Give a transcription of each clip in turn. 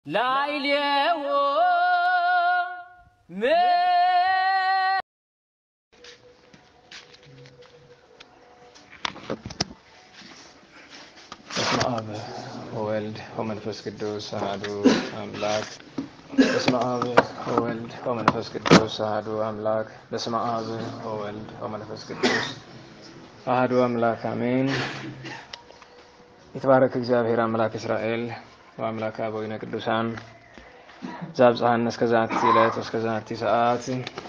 ላዕሌዎ ም በስመ አብ ወወልድ ወመንፈስ ቅዱስ አሐዱ አምላክ። በስመ አብ ወወልድ ወመንፈስ ቅዱስ አሐዱ አምላክ። በስመ አብ ወወልድ ወመንፈስ ቅዱስ አሐዱ አምላክ አሜን። የተባረከ እግዚአብሔር አምላክ እስራኤል ወአምላክ አበዊነ ቅዱሳን ዘአብጽሐነ እስከ ዛቲ ዕለት እስከ ዛቲ ሰዓት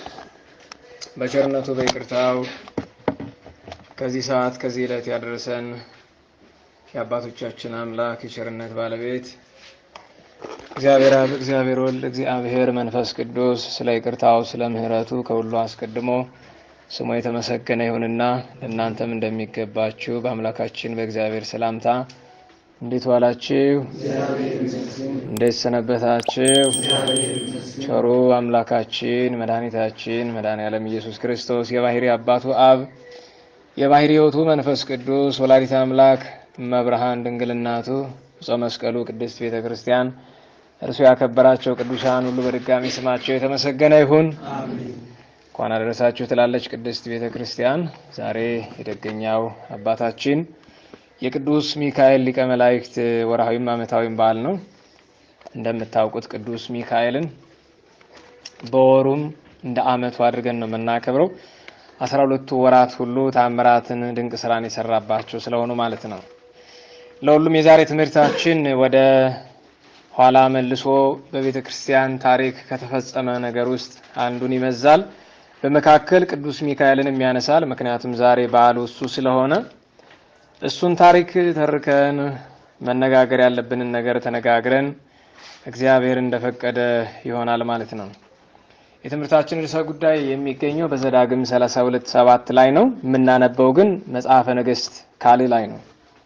በቸርነቱ በይቅርታው ከዚህ ሰዓት ከዚህ ዕለት ያደረሰን የአባቶቻችን አምላክ የቸርነት ባለቤት እግዚአብሔር አብ፣ እግዚአብሔር ወልድ፣ እግዚአብሔር መንፈስ ቅዱስ ስለ ይቅርታው ስለ ምሕረቱ ከሁሉ አስቀድሞ ስሙ የተመሰገነ ይሁንና ለእናንተም እንደሚገባችሁ በአምላካችን በእግዚአብሔር ሰላምታ እንዴት ዋላችሁ? እንዴት ሰነበታችሁ? ቸሩ አምላካችን መድኃኒታችን መድኃኔዓለም ኢየሱስ ክርስቶስ የባሕሪ አባቱ አብ የባሕሪ ሕይወቱ መንፈስ ቅዱስ ወላዲተ አምላክ መብርሃን ድንግልናቱ ዕፀ መስቀሉ ቅድስት ቤተ ክርስቲያን እርሱ ያከበራቸው ቅዱሳን ሁሉ በድጋሚ ስማቸው የተመሰገነ ይሁን። እንኳን አደረሳችሁ ትላለች ቅድስት ቤተ ክርስቲያን። ዛሬ የደገኛው አባታችን የቅዱስ ሚካኤል ሊቀ መላእክት ወርሃዊም ዓመታዊም በዓል ነው። እንደምታውቁት ቅዱስ ሚካኤልን በወሩም እንደ ዓመቱ አድርገን ነው የምናከብረው። አስራ ሁለቱ ወራት ሁሉ ታምራትን ድንቅ ስራን የሰራባቸው ስለሆኑ ማለት ነው። ለሁሉም የዛሬ ትምህርታችን ወደ ኋላ መልሶ በቤተ ክርስቲያን ታሪክ ከተፈጸመ ነገር ውስጥ አንዱን ይመዛል። በመካከል ቅዱስ ሚካኤልን ያነሳል። ምክንያቱም ዛሬ በዓሉ እሱ ስለሆነ እሱን ታሪክ ተርከን መነጋገር ያለብንን ነገር ተነጋግረን እግዚአብሔር እንደፈቀደ ይሆናል ማለት ነው። የትምህርታችን ርዕሰ ጉዳይ የሚገኘው በዘዳግም 32 ሰባት ላይ ነው። የምናነበው ግን መጽሐፈ ነገሥት ካልዕ ላይ ነው።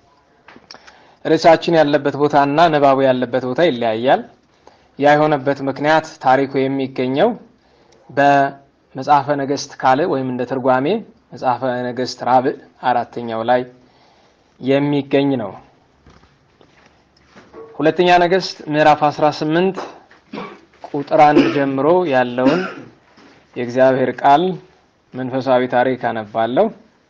ርዕሳችን ያለበት ቦታና ንባቡ ያለበት ቦታ ይለያያል። ያ የሆነበት ምክንያት ታሪኩ የሚገኘው በመጽሐፈ ነገሥት ካልዕ ወይም እንደ ትርጓሜ መጽሐፈ ነገሥት ራብዕ አራተኛው ላይ የሚገኝ ነው። ሁለተኛ ነገሥት ምዕራፍ 18 ቁጥር አንድ ጀምሮ ያለውን የእግዚአብሔር ቃል መንፈሳዊ ታሪክ አነባለሁ።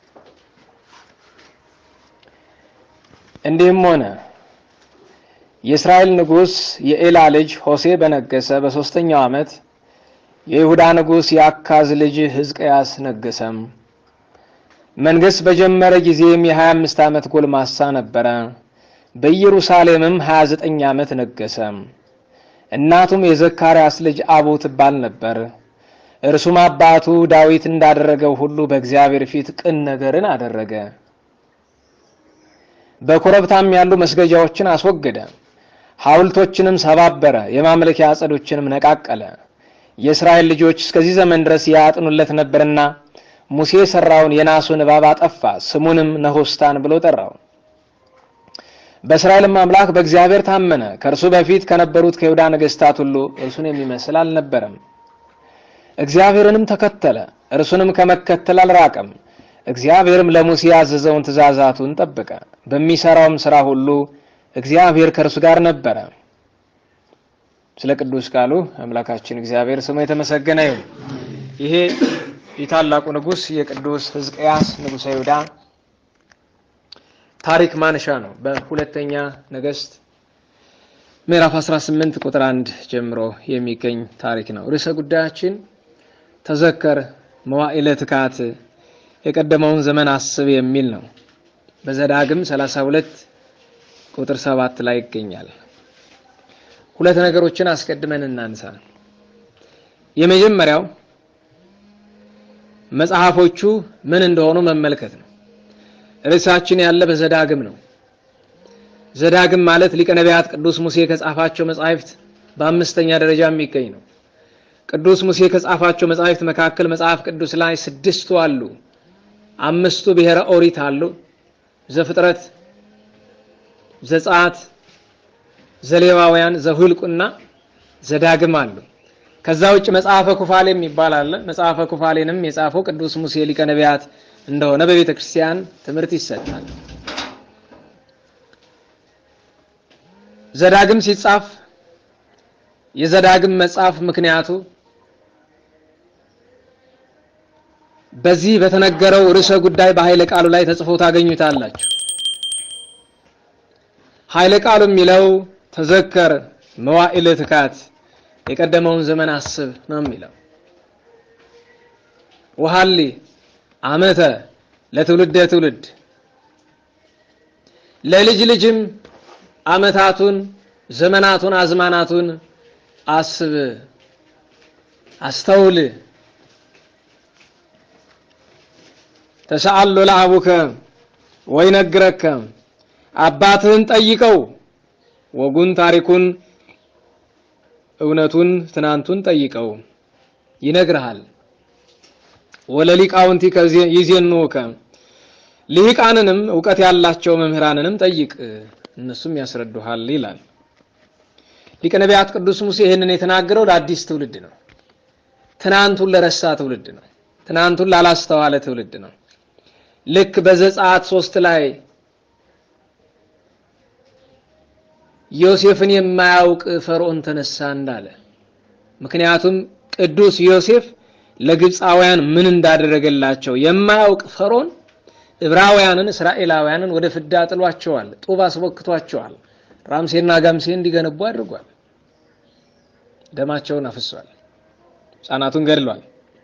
እንዲህም ሆነ የእስራኤል ንጉሥ የኤላ ልጅ ሆሴ በነገሰ በሦስተኛው ዓመት የይሁዳ ንጉሥ የአካዝ ልጅ ሕዝቅያስ ነገሰም። መንገሥ በጀመረ ጊዜም የሀያ አምስት ዓመት ጎልማሳ ነበረ። በኢየሩሳሌምም ሀያ ዘጠኝ ዓመት ነገሰ። እናቱም የዘካርያስ ልጅ አቡ ትባል ነበር። እርሱም አባቱ ዳዊት እንዳደረገው ሁሉ በእግዚአብሔር ፊት ቅን ነገርን አደረገ። በኮረብታም ያሉ መስገጃዎችን አስወገደ፣ ሐውልቶችንም ሰባበረ፣ የማምለኪያ አጸዶችንም ነቃቀለ። የእስራኤል ልጆች እስከዚህ ዘመን ድረስ ያጥኑለት ነበርና ሙሴ የሠራውን የናሱን እባብ አጠፋ፣ ስሙንም ነሆስታን ብሎ ጠራው። በእስራኤልም አምላክ በእግዚአብሔር ታመነ። ከእርሱ በፊት ከነበሩት ከይሁዳ ነገሥታት ሁሉ እርሱን የሚመስል አልነበረም። እግዚአብሔርንም ተከተለ፣ እርሱንም ከመከተል አልራቀም። እግዚአብሔርም ለሙሴ ያዘዘውን ትእዛዛቱን ጠበቀ። በሚሰራውም ስራ ሁሉ እግዚአብሔር ከእርሱ ጋር ነበረ። ስለ ቅዱስ ቃሉ አምላካችን እግዚአብሔር ስሙ የተመሰገነ ይሁን። ይሄ የታላቁ ንጉሥ የቅዱስ ሕዝቅያስ ንጉሠ ይሁዳ ታሪክ ማንሻ ነው። በሁለተኛ ነገሥት ምዕራፍ 18 ቁጥር አንድ ጀምሮ የሚገኝ ታሪክ ነው። ርዕሰ ጉዳያችን ተዘከር መዋዕለ ትካት የቀደመውን ዘመን አስብ የሚል ነው። በዘዳግም 32 ቁጥር 7 ላይ ይገኛል። ሁለት ነገሮችን አስቀድመን እናንሳ። የመጀመሪያው መጽሐፎቹ ምን እንደሆኑ መመልከት ነው። ርዕሳችን ያለ በዘዳግም ነው። ዘዳግም ማለት ሊቀ ነቢያት ቅዱስ ሙሴ ከጻፋቸው መጻሕፍት በአምስተኛ ደረጃ የሚገኝ ነው። ቅዱስ ሙሴ ከጻፋቸው መጻሕፍት መካከል መጽሐፍ ቅዱስ ላይ ስድስቱ አሉ። አምስቱ ብሔረ ኦሪት አሉ። ዘፍጥረት፣ ዘጸአት፣ ዘሌዋውያን፣ ዘሁልቁና ዘዳግም አሉ። ከዛ ውጭ መጽሐፈ ኩፋሌ የሚባል አለ። መጽሐፈ ኩፋሌንም የጻፈው ቅዱስ ሙሴ ሊቀ ነቢያት እንደሆነ በቤተ ክርስቲያን ትምህርት ይሰጣል። ዘዳግም ሲጻፍ የዘዳግም መጽሐፍ ምክንያቱ በዚህ በተነገረው ርዕሰ ጉዳይ በኃይለ ቃሉ ላይ ተጽፎ ታገኙታላችሁ። ኃይለ ቃሉ የሚለው ተዘከር መዋዕለ ትካት የቀደመውን ዘመን አስብ ነው የሚለው። ወሀሊ ዓመተ ለትውልደ ትውልድ ለልጅ ልጅም ዓመታቱን፣ ዘመናቱን፣ አዝማናቱን አስብ፣ አስተውል። ተሰአሎ ለአቡከ ወይነግረከ አባትህን ጠይቀው ወጉን፣ ታሪኩን፣ እውነቱን፣ ትናንቱን ጠይቀው ይነግርሃል። ወለሊቃውንቲከ ይዜንውከ ሊቃንንም እውቀት ያላቸው መምህራንንም ጠይቅ እነሱም ያስረዱሃል ይላል። ሊቀ ነቢያት ቅዱስ ሙሴ ይህንን የተናገረው ለአዲስ ትውልድ ነው። ትናንቱን ለረሳ ትውልድ ነው። ትናንቱን ላላስተዋለ ትውልድ ነው። ልክ በዘጸአት ሶስት ላይ ዮሴፍን የማያውቅ ፈርዖን ተነሳ እንዳለ ምክንያቱም ቅዱስ ዮሴፍ ለግብፃውያን ምን እንዳደረገላቸው የማያውቅ ፈርዖን ዕብራውያንን እስራኤላውያንን ወደ ፍዳ ጥሏቸዋል። ጡብ አስቦክቷቸዋል። ራምሴና ጋምሴ እንዲገነቡ አድርጓል። ደማቸውን አፍሷል። ሕፃናቱን ገድሏል።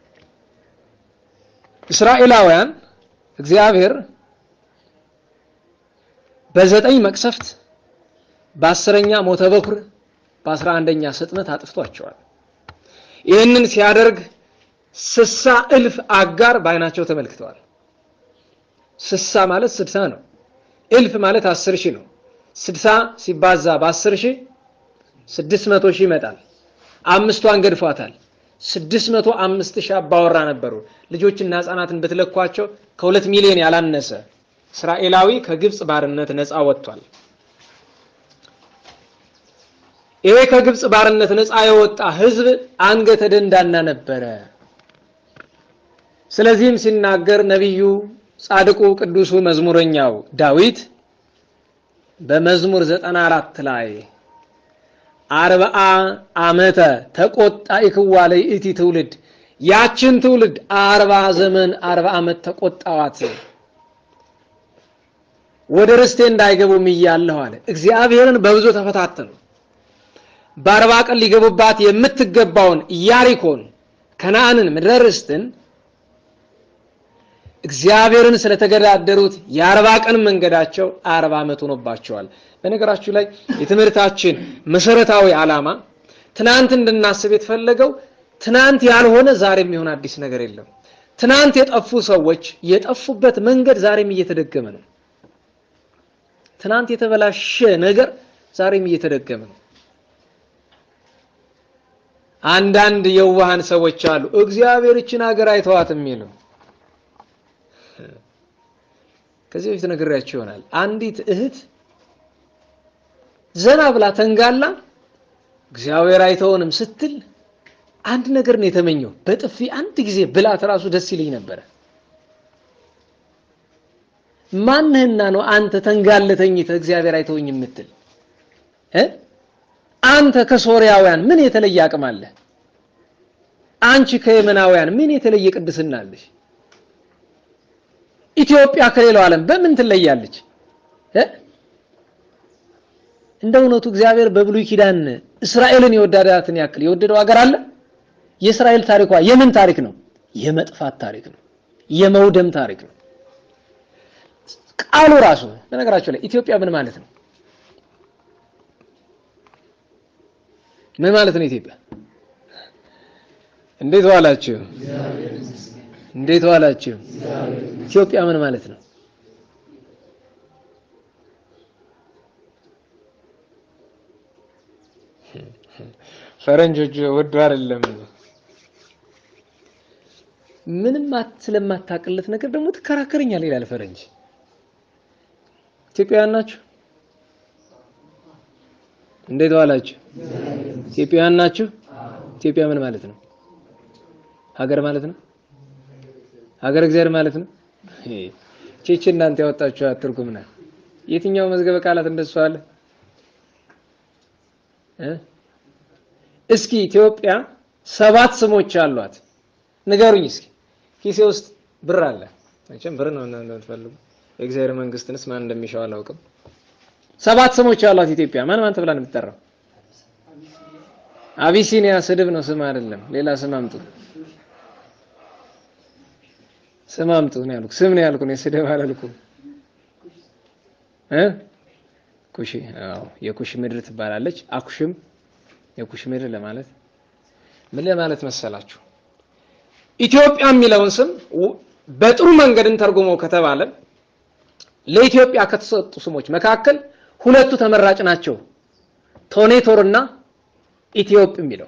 እስራኤላውያን እግዚአብሔር በዘጠኝ መቅሰፍት በአስረኛ ሞተ በኩር በአስራ አንደኛ ስጥመት አጥፍቷቸዋል። ይህንን ሲያደርግ ስሳ እልፍ አጋር በዓይናቸው ተመልክተዋል። ስሳ ማለት ስድሳ ነው። እልፍ ማለት አስር ሺህ ነው። ስድሳ ሲባዛ በአስር ሺህ ስድስት መቶ ሺህ ይመጣል። አምስቷን ገድፏታል። ስድስት መቶ አምስት ሺህ አባወራ ነበሩ። ልጆችና ሕፃናትን ብትለኳቸው ከሁለት ሚሊዮን ያላነሰ እስራኤላዊ ከግብፅ ባርነት ነፃ ወጥቷል። ይሄ ከግብፅ ባርነት ነፃ የወጣ ሕዝብ አንገተ ደንዳና ነበረ። ስለዚህም ሲናገር ነቢዩ ጻድቁ ቅዱሱ መዝሙረኛው ዳዊት በመዝሙር ዘጠና አራት ላይ አርብዓ ዓመተ ተቆጣ ይክዋ ለይእቲ ትውልድ ያችን ትውልድ አርባ ዘመን አርባ ዓመት ተቆጣዋት ወደ ርስቴ እንዳይገቡም እያለሁ አለ። እግዚአብሔርን በብዙ ተፈታተኑ። በአርባ ቀን ሊገቡባት የምትገባውን ኢያሪኮን ከነአንን ምድረ ርስትን እግዚአብሔርን ስለተገዳደሩት የአርባ ቀን መንገዳቸው አርባ ዓመት ሆኖባቸዋል። በነገራችሁ ላይ የትምህርታችን መሰረታዊ ዓላማ ትናንት እንድናስብ የተፈለገው ትናንት ያልሆነ ዛሬ የሚሆን አዲስ ነገር የለም። ትናንት የጠፉ ሰዎች የጠፉበት መንገድ ዛሬም እየተደገመ ነው። ትናንት የተበላሸ ነገር ዛሬም እየተደገመ ነው። አንዳንድ የዋሃን ሰዎች አሉ እግዚአብሔር ይችን ሀገር አይተዋትም የሚሉ ከዚህ በፊት ነግሬያቸው ይሆናል። አንዲት እህት ዘና ብላ ተንጋላ እግዚአብሔር አይተውንም ስትል አንድ ነገር ነው የተመኘው። በጥፊ አንድ ጊዜ ብላት ራሱ ደስ ይለኝ ነበረ። ማንህና ነው አንተ ተንጋለ ተኝተህ እግዚአብሔር አይተውኝ የምትል እ አንተ ከሶርያውያን ምን የተለየ አቅም አለ? አንቺ ከየመናውያን ምን የተለየ ቅድስና አለሽ? ኢትዮጵያ ከሌላው ዓለም በምን ትለያለች? እንደ እውነቱ እግዚአብሔር በብሉይ ኪዳን እስራኤልን የወደዳትን ያክል የወደደው ሀገር አለ? የእስራኤል ታሪኳ የምን ታሪክ ነው? የመጥፋት ታሪክ ነው። የመውደም ታሪክ ነው። ቃሉ ራሱ በነገራቸው ላይ ኢትዮጵያ ምን ማለት ነው? ምን ማለት ነው ኢትዮጵያ? እንዴት ዋላችሁ? እንዴት ዋላችሁ? ኢትዮጵያ ምን ማለት ነው? ፈረንጆች ወዱ አይደለም። ምንም ስለማታውቅለት ነገር ደግሞ ትከራከረኛል ይላል ፈረንጅ። ኢትዮጵያውያን ናችሁ? እንዴት ዋላችሁ? ኢትዮጵያውያን ናችሁ? ኢትዮጵያ ምን ማለት ነው? ሀገር ማለት ነው። ሀገር እግዚአብሔር ማለት ነው። ቼቼ እናንተ ያወጣችሁ አትርጉም ናት። የትኛው መዝገበ ቃላት እንደሱ አለ? እስኪ ኢትዮጵያ ሰባት ስሞች አሏት። ንገሩኝ እስኪ። ኪሴ ውስጥ ብር አለ። መቼም ብር ነው እንደምትፈልጉ። የእግዚአብሔር መንግስትንስ ማን እንደሚሻው አላውቅም። ሰባት ስሞች አሏት ኢትዮጵያ። ማን ማን ተብላ ነው የምትጠራው? አቢሲኒያ ስድብ ነው፣ ስም አይደለም። ሌላ ስም አምጡ፣ ስም አምጡ ነው ያልኩ። ስም ነው ያልኩ፣ ስድብ አላልኩም እ ኩሽ አዎ፣ የኩሽ ምድር ትባላለች። አኩሽም የኩሽ ምድር ለማለት ምን ለማለት መሰላችሁ? ኢትዮጵያ የሚለውን ስም በጥሩ መንገድ እንተርጉመው ከተባለ ለኢትዮጵያ ከተሰጡ ስሞች መካከል ሁለቱ ተመራጭ ናቸው። ቶኔቶርና ኢትዮጵ የሚለው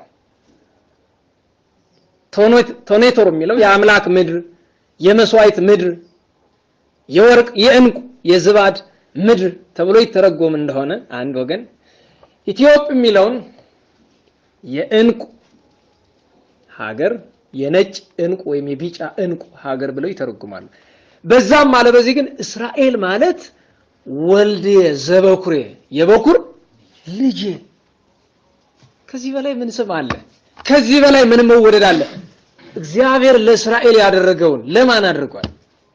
ቶኔቶር የሚለው የአምላክ ምድር፣ የመስዋዕት ምድር፣ የወርቅ የእንቁ የዝባድ ምድር ተብሎ ይተረጎም እንደሆነ አንድ ወገን፣ ኢትዮጵ የሚለውን የእንቁ ሀገር የነጭ እንቁ ወይም የቢጫ እንቁ ሀገር ብለው ይተረጉማሉ። በዛም አለ በዚህ ግን እስራኤል ማለት ወልድ ዘበኩሬ የበኩር ልጅ። ከዚህ በላይ ምን ስም አለ? ከዚህ በላይ ምን መወደድ አለ? እግዚአብሔር ለእስራኤል ያደረገውን ለማን አድርጓል?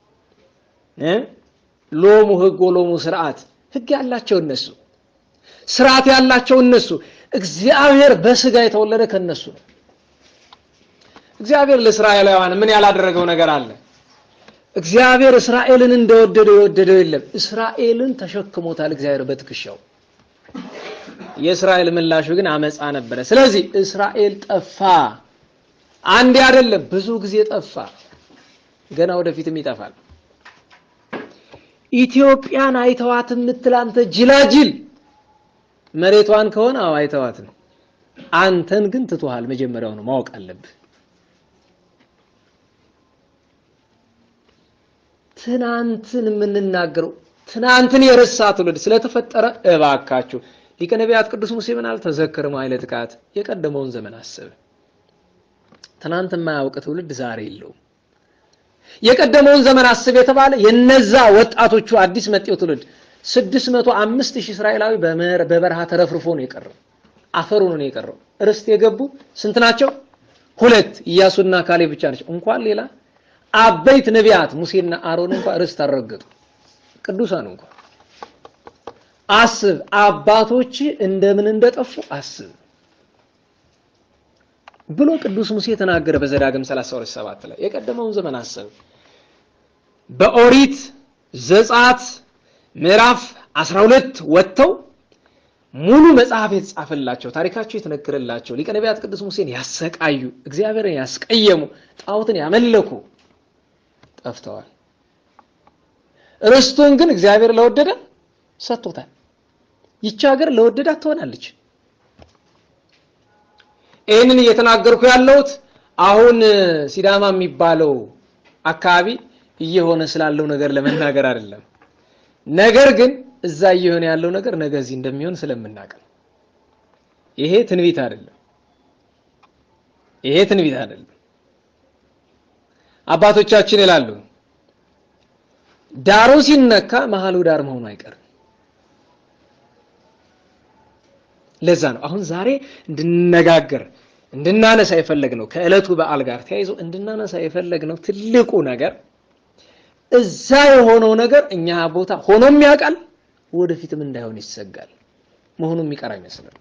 ሎሙ ሕግ ወሎሙ ስርዓት። ሕግ ያላቸው እነሱ፣ ስርዓት ያላቸው እነሱ። እግዚአብሔር በስጋ የተወለደ ከነሱ ነው። እግዚአብሔር ለእስራኤላውያን ምን ያላደረገው ነገር አለ? እግዚአብሔር እስራኤልን እንደወደደው የወደደው የለም። እስራኤልን ተሸክሞታል እግዚአብሔር በትከሻው። የእስራኤል ምላሹ ግን አመፃ ነበረ። ስለዚህ እስራኤል ጠፋ። አንዴ አይደለም ብዙ ጊዜ ጠፋ። ገና ወደፊትም ይጠፋል። ኢትዮጵያን አይተዋት የምትል አንተ ጅላጅል መሬቷን ከሆነ አዎ አይተዋት ነው። አንተን ግን ትቶሃል። መጀመሪያው ነው ማወቅ አለብህ። ትናንትን የምንናገረው ትናንትን የረሳ ትውልድ ስለተፈጠረ እባካችሁ ሊቀ ነቢያት ቅዱስ ሙሴ ምን አለ? ተዘክር መዋዕለ ጥቃት የቀደመውን ዘመን አስብ። ትናንት የማያውቅ ትውልድ ዛሬ የለውም። የቀደመውን ዘመን አስብ የተባለ የነዛ ወጣቶቹ አዲስ መጤው ትውልድ ስድስት መቶ አምስት ሺህ እስራኤላዊ በበረሃ ተረፍርፎ ነው የቀረው። አፈሩ ነው የቀረው። ርስት የገቡ ስንት ናቸው? ሁለት ኢያሱና ካሌብ ብቻ ናቸው። እንኳን ሌላ አበይት ነቢያት ሙሴና አሮን እንኳን ርስት አልረገጡ። ቅዱሳን እንኳን አስብ፣ አባቶች እንደምን እንደጠፉ አስብ ብሎ ቅዱስ ሙሴ ተናገረ በዘዳግም 32:7 ላይ የቀደመውን ዘመን አስብ። በኦሪት ዘጸአት ምዕራፍ 12 ወጥተው ሙሉ መጽሐፍ የተጻፈላቸው ታሪካቸው የተነገረላቸው ሊቀ ነቢያት ቅዱስ ሙሴን ያሰቃዩ እግዚአብሔርን ያስቀየሙ ጣዖትን ያመለኩ ጠፍተዋል። ርስቱን ግን እግዚአብሔር ለወደደ ሰጥቶታል። ይቺ ሀገር ለወደዳት ትሆናለች። ይህንን እየተናገርኩ ያለሁት አሁን ሲዳማ የሚባለው አካባቢ እየሆነ ስላለው ነገር ለመናገር አይደለም። ነገር ግን እዛ እየሆነ ያለው ነገር ነገ እዚህ እንደሚሆን ስለምናውቅ ነው። ይሄ ትንቢት አይደለም። ይሄ ትንቢት አይደለም። አባቶቻችን ይላሉ ዳሩ ሲነካ መሀሉ ዳር መሆኑ አይቀርም። ለዛ ነው አሁን ዛሬ እንድንነጋገር እንድናነሳ የፈለግነው ከዕለቱ በዓል ጋር ተያይዞ እንድናነሳ የፈለግነው ትልቁ ነገር እዛ የሆነው ነገር እኛ ቦታ ሆኖም ያውቃል፣ ወደፊትም እንዳይሆን ይሰጋል። መሆኑ የሚቀር አይመስልም።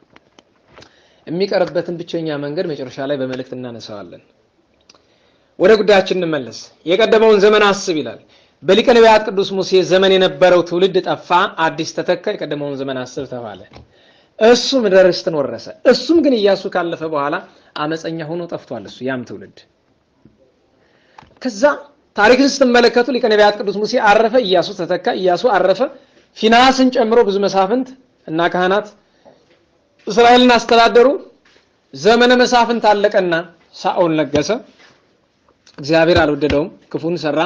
የሚቀርበትን ብቸኛ መንገድ መጨረሻ ላይ በመልእክት እናነሳዋለን። ወደ ጉዳያችን እንመለስ። የቀደመውን ዘመን አስብ ይላል። በሊቀ ነቢያት ቅዱስ ሙሴ ዘመን የነበረው ትውልድ ጠፋ፣ አዲስ ተተካ። የቀደመውን ዘመን አስብ ተባለ። እሱ ምድረ ርስትን ወረሰ። እሱም ግን ኢያሱ ካለፈ በኋላ አመፀኛ ሆኖ ጠፍቷል። እሱ ያም ትውልድ ከዛ ታሪክን ስትመለከቱ ሊቀ ነቢያት ቅዱስ ሙሴ አረፈ፣ ኢያሱ ተተካ። ኢያሱ አረፈ። ፊናስን ጨምሮ ብዙ መሳፍንት እና ካህናት እስራኤልን አስተዳደሩ። ዘመነ መሳፍንት አለቀና ሳኦል ነገሰ። እግዚአብሔር አልወደደውም፣ ክፉን ሰራ፣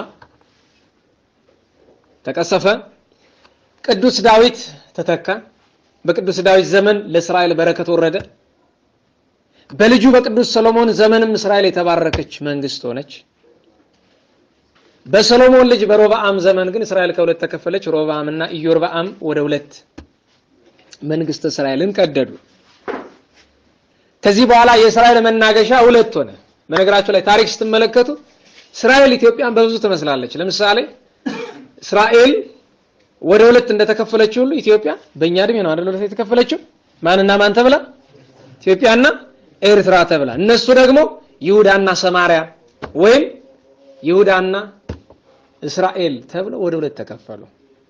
ተቀሰፈ። ቅዱስ ዳዊት ተተካ። በቅዱስ ዳዊት ዘመን ለእስራኤል በረከት ወረደ። በልጁ በቅዱስ ሰሎሞን ዘመንም እስራኤል የተባረከች መንግስት ሆነች። በሰሎሞን ልጅ በሮብዓም ዘመን ግን እስራኤል ከሁለት ተከፈለች። ሮብዓም እና ኢዮርብዓም ወደ ሁለት መንግስት እስራኤልን ቀደዱ። ከዚህ በኋላ የእስራኤል መናገሻ ሁለት ሆነ። በነገራችሁ ላይ ታሪክ ስትመለከቱ እስራኤል ኢትዮጵያን በብዙ ትመስላለች። ለምሳሌ እስራኤል ወደ ሁለት እንደተከፈለችው ሁሉ ኢትዮጵያ በእኛ እድሜ ነው አይደል ሁለት የተከፈለችው? ማንና ማን ተብላ? ኢትዮጵያና ኤርትራ ተብላ። እነሱ ደግሞ ይሁዳና ሰማሪያ ወይም ይሁዳና እስራኤል ተብለው ወደ ሁለት ተከፈሉ።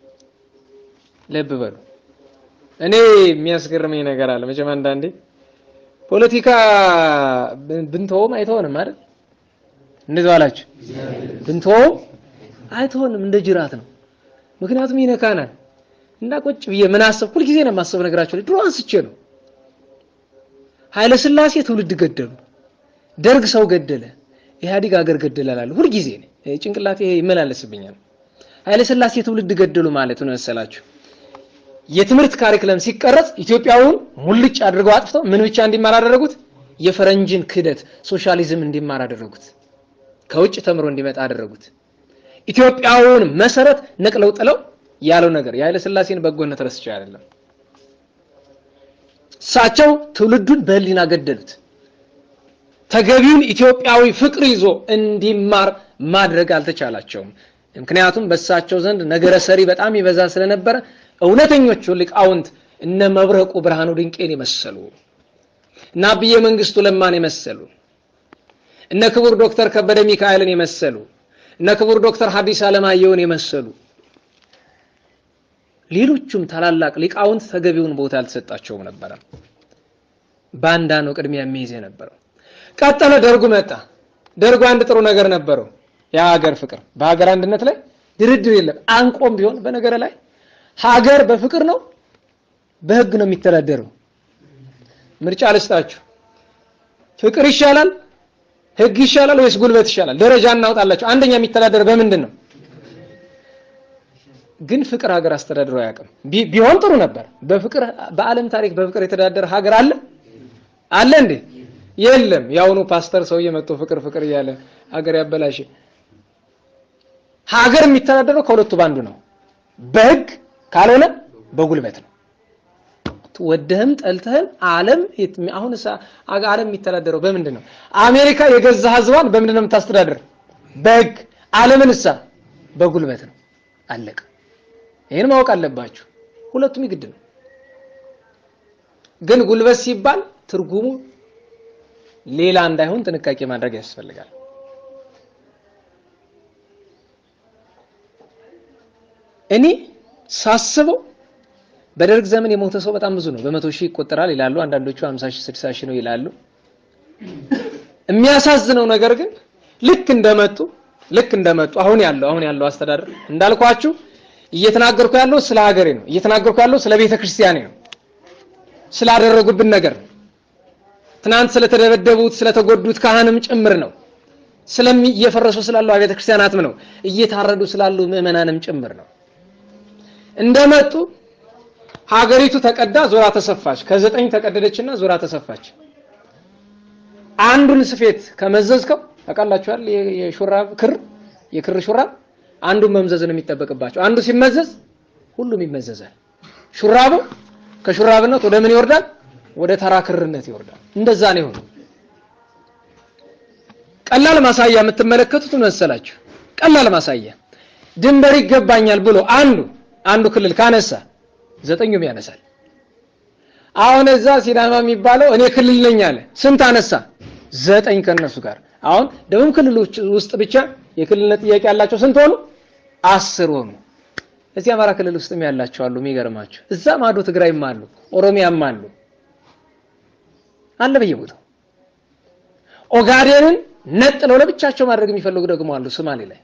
ልብ በሉ። እኔ የሚያስገርመኝ ነገር አለ። መቼም አንዳንዴ ፖለቲካ ብንተውም አይተሆንም አይደል? እንደዚህ አላችሁ። ብንተውም አይተሆንም፣ እንደ ጅራት ነው። ምክንያቱም ይነካናል እና ቁጭ ብዬ ምን አሰብኩ? ሁልጊዜ ነው የማስበው። ነገራቸው ላይ ድሮ አንስቼ ነው። ኃይለ ሥላሴ ትውልድ ገደሉ፣ ደርግ ሰው ገደለ፣ ኢህአዲግ ሀገር ገደለ እላለሁ። ሁልጊዜ ጭንቅላቴ ይመላለስብኛል። ኃይለ ሥላሴ ትውልድ ገደሉ ማለት ነው መሰላችሁ የትምህርት ካሪክለም ሲቀረጽ ኢትዮጵያውን ሙልጭ አድርገው አጥፍተው ምን ብቻ እንዲማር አደረጉት? የፈረንጅን ክህደት ሶሻሊዝም እንዲማር አደረጉት። ከውጭ ተምሮ እንዲመጣ አደረጉት። ኢትዮጵያውን መሰረት ነቅለው ጥለው ያለው ነገር የኃይለ ሥላሴን በጎነት ረስቼ አይደለም። እሳቸው ትውልዱን በህሊና ገደሉት። ተገቢውን ኢትዮጵያዊ ፍቅር ይዞ እንዲማር ማድረግ አልተቻላቸውም። ምክንያቱም በእሳቸው ዘንድ ነገረ ሰሪ በጣም ይበዛ ስለነበረ እውነተኞቹ ሊቃውንት እነ መብረቁ ብርሃኑ ድንቄን የመሰሉ እነ አብዬ መንግስቱ ለማን የመሰሉ እነ ክቡር ዶክተር ከበደ ሚካኤልን የመሰሉ እነ ክቡር ዶክተር ሐዲስ ዓለማየሁን የመሰሉ ሌሎቹም ታላላቅ ሊቃውንት ተገቢውን ቦታ አልተሰጣቸውም ነበረ። ባንዳ ነው ቅድሚያ የሚይዝ የነበረው። ቀጠለ፣ ደርጉ መጣ። ደርጉ አንድ ጥሩ ነገር ነበረው፣ የሀገር ፍቅር። በሀገር አንድነት ላይ ድርድር የለም። አንቆም ቢሆን በነገር ላይ ሀገር በፍቅር ነው በህግ ነው የሚተዳደረው። ምርጫ ልስጣችሁ፣ ፍቅር ይሻላል ህግ ይሻላል ወይስ ጉልበት ይሻላል? ደረጃ እናውጣላችሁ። አንደኛ የሚተዳደር በምንድን ነው? ግን ፍቅር ሀገር አስተዳድሮ አያውቅም። ቢሆን ጥሩ ነበር። በፍቅር በዓለም ታሪክ በፍቅር የተዳደረ ሀገር አለ አለ እንዴ? የለም። የአሁኑ ፓስተር ሰውዬ መጥቶ ፍቅር ፍቅር እያለ ሀገር ያበላሽ። ሀገር የሚተዳደረው ከሁለቱ ባንዱ ነው፣ በህግ ካልሆነ በጉልበት ነው። ወደህም ጠልተህም ዓለም አሁን ዓለም የሚተዳደረው በምንድን ነው? አሜሪካ የገዛ ህዝቧን በምንድን ነው የምታስተዳድር? በህግ። ዓለምን እሳ በጉልበት ነው። አለቀ። ይህን ማወቅ አለባችሁ። ሁለቱም ይግድ ነው። ግን ጉልበት ሲባል ትርጉሙ ሌላ እንዳይሆን ጥንቃቄ ማድረግ ያስፈልጋል። እኔ ሳስበው በደርግ ዘመን የሞተ ሰው በጣም ብዙ ነው። በመቶ ሺህ ይቆጠራል ይላሉ። አንዳንዶቹ 50 ሺህ 60 ሺህ ነው ይላሉ። የሚያሳዝነው ነገር ግን ልክ እንደመጡ ልክ እንደመጡ አሁን ያለው አሁን ያለው አስተዳደር እንዳልኳችሁ እየተናገርኩ ያለው ስለ ሀገሬ ነው። እየተናገርኩ ያለው ስለ ቤተ ክርስቲያኔ ነው። ስላደረጉብን ነገር ትናንት ስለተደበደቡት ስለተጎዱት ካህንም ጭምር ነው። ስለሚ እየፈረሱ ስላሉ ቤተ ክርስቲያናትም ነው። እየታረዱ ስላሉ ምዕመናንም ጭምር ነው። እንደመጡ ሀገሪቱ ተቀዳ ዞራ ተሰፋች። ከዘጠኝ ተቀደደችና ዞራ ተሰፋች። አንዱን ስፌት ከመዘዝከው ታውቃላችኋል። የሹራብ ክር የክር ሹራብ አንዱን መምዘዝ ነው የሚጠበቅባቸው። አንዱ ሲመዘዝ ሁሉም ይመዘዛል። ሹራቡ ከሹራብነት ወደ ምን ይወርዳል? ወደ ተራ ክርነት ይወርዳል። እንደዛ ነው የሆነው። ቀላል ማሳያ የምትመለከቱት መሰላችሁ? ቀላል ማሳያ ድንበር ይገባኛል ብሎ አንዱ አንዱ ክልል ካነሳ ዘጠኙም ያነሳል። አሁን እዛ ሲዳማ የሚባለው እኔ ክልል ነኝ አለ። ስንት አነሳ? ዘጠኝ ከነሱ ጋር። አሁን ደቡብ ክልል ውስጥ ብቻ የክልልነት ጥያቄ ያላቸው ስንት ሆኑ? አስር ሆኑ። እዚህ አማራ ክልል ውስጥም ያላቸው አሉ። የሚገርማቸው እዛ ማዶ ትግራይም አሉ፣ ኦሮሚያም አሉ አለ በየቦታው። ኦጋዴንን ነጥለው ለብቻቸው ማድረግ የሚፈልጉ ደግሞ አሉ ሶማሌ ላይ።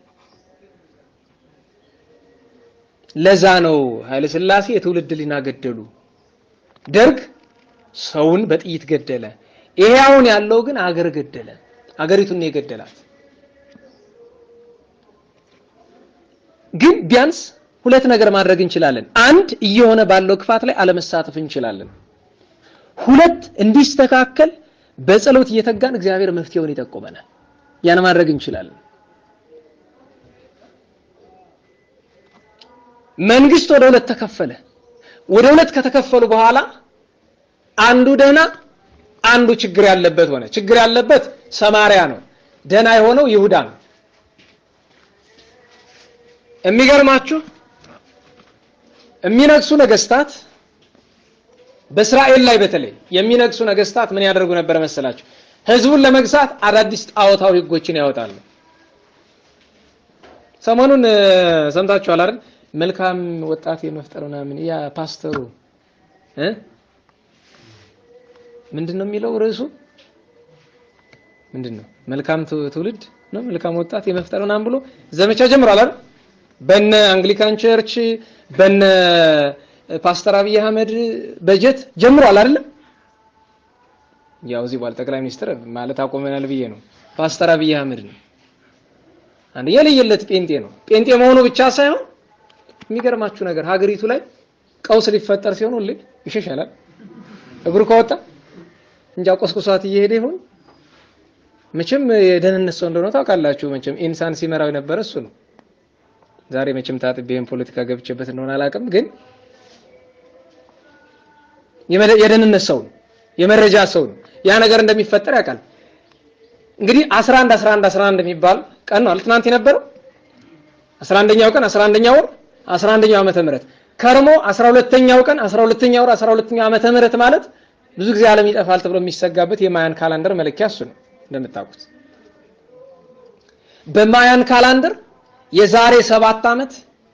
ለዛ ነው ኃይለ ሥላሴ የትውልድ ሊና ገደሉ። ደርግ ሰውን በጥይት ገደለ። ይሄ አሁን ያለው ግን አገር ገደለ። አገሪቱን ነው የገደላት። ግን ቢያንስ ሁለት ነገር ማድረግ እንችላለን። አንድ እየሆነ ባለው ክፋት ላይ አለመሳተፍ እንችላለን። ሁለት እንዲስተካከል በጸሎት እየተጋን እግዚአብሔር መፍትሄውን ይጠቁመናል። ያን ማድረግ እንችላለን። መንግስት ወደ ሁለት ተከፈለ። ወደ ሁለት ከተከፈሉ በኋላ አንዱ ደህና አንዱ ችግር ያለበት ሆነ። ችግር ያለበት ሰማርያ ነው። ደህና የሆነው ይሁዳ ነው። የሚገርማችሁ የሚነግሱ ነገስታት በእስራኤል ላይ በተለይ የሚነግሱ ነገስታት ምን ያደርጉ ነበር መሰላችሁ? ህዝቡን ለመግዛት አዳዲስ ጣዖታዊ ህጎችን ያወጣሉ። ሰሞኑን ሰምታችኋል አይደል? መልካም ወጣት የመፍጠር ምናምን ያ ፓስተሩ እ ምንድን ነው የሚለው ርዕሱ ምንድን ነው? መልካም ትውልድ ነው መልካም ወጣት የመፍጠር ምናምን ብሎ ዘመቻ ጀምሯል አይደል? በነ አንግሊካን ቸርች በነ ፓስተር አብይ አህመድ በጀት ጀምሯል አይደለም? ያው እዚህ በኋላ ጠቅላይ ሚኒስትር ማለት አቆመናል ብዬ ነው። ፓስተር አብይ አህመድ ነው። አንድ የለየለት ጴንጤ ነው። ጴንጤ መሆኑ ብቻ ሳይሆን የሚገርማችሁ ነገር ሀገሪቱ ላይ ቀውስ ሊፈጠር ሲሆን ሁሌ ይሸሻላል። እግሩ ከወጣ እንጃ ቆስቁሷት እየሄደ ይሆን። መቼም የደህንነት ሰው እንደሆነ ታውቃላችሁ። መቼም ኢንሳን ሲመራው የነበረ እሱ ነው። ዛሬ መቼም ታጥቤን ፖለቲካ ገብቼበት እንደሆነ አላውቅም፣ ግን የደህንነት ሰው ነው፣ የመረጃ ሰው ነው። ያ ነገር እንደሚፈጠር ያውቃል። እንግዲህ 11 11 11 የሚባል ቀን ነው ትናንት የነበረው 11ኛው ቀን 11ኛው ወር 11ኛው ዓመተ ምህረት ከርሞ 12ኛው ቀን 12ኛው ወር 12ኛው ዓመተ ምህረት ማለት ብዙ ጊዜ ዓለም ይጠፋል ተብሎ የሚሰጋበት የማያን ካላንደር መለኪያ እሱ ነው እንደምታውቁት። በማያን ካላንደር የዛሬ ሰባት ዓመት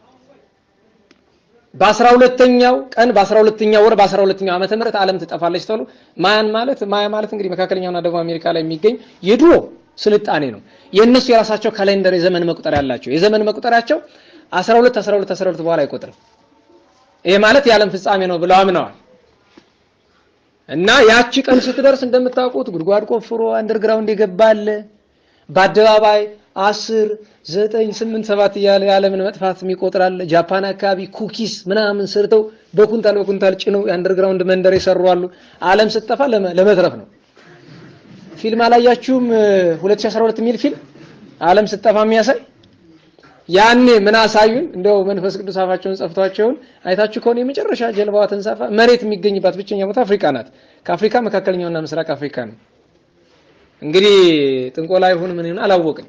በአስራ ሁለተኛው ቀን በአስራ ሁለተኛው ወር በአስራ ሁለተኛው ዓመተ ምህረት ዓለም ትጠፋለች ተብሎ ማያን ማለት ማያ ማለት እንግዲህ መካከለኛውና ደቡብ አሜሪካ ላይ የሚገኝ የድሮ ስልጣኔ ነው። የእነሱ የራሳቸው ካሌንደር የዘመን መቁጠሪያ ያላቸው የዘመን መቁጠሪያቸው 12 12 12 በኋላ አይቆጥርም። ይሄ ማለት የዓለም ፍጻሜ ነው ብለው አምነዋል። እና ያቺ ቀን ስትደርስ እንደምታውቁት ጉድጓድ ቆፍሮ አንደርግራውንድ የገባለ በአደባባይ አስር ዘጠኝ ስምንት ሰባት እያለ የዓለምን መጥፋት የሚቆጥራል። ጃፓን አካባቢ ኩኪስ ምናምን ሰርተው በኩንታል በኩንታል ጭነው የአንደርግራውንድ መንደር የሰሩ አሉ። ዓለም ስትጠፋ ለመትረፍ ነው። ፊልም አላያችሁም? 2012 የሚል ፊልም ዓለም ስትጠፋ የሚያሳይ ያኔ ምን አሳዩን? እንደው መንፈስ ቅዱስ አፋቸውን ጸፍቷቸውን አይታችሁ ከሆነ የመጨረሻ ጀልባዋ ተንሳፋ መሬት የሚገኝባት ብቸኛ ቦታ አፍሪካ ናት። ከአፍሪካ መካከለኛውና ምስራቅ አፍሪካ ነው። እንግዲህ ጥንቆላ ይሁን ምን ይሁን አላወቅን።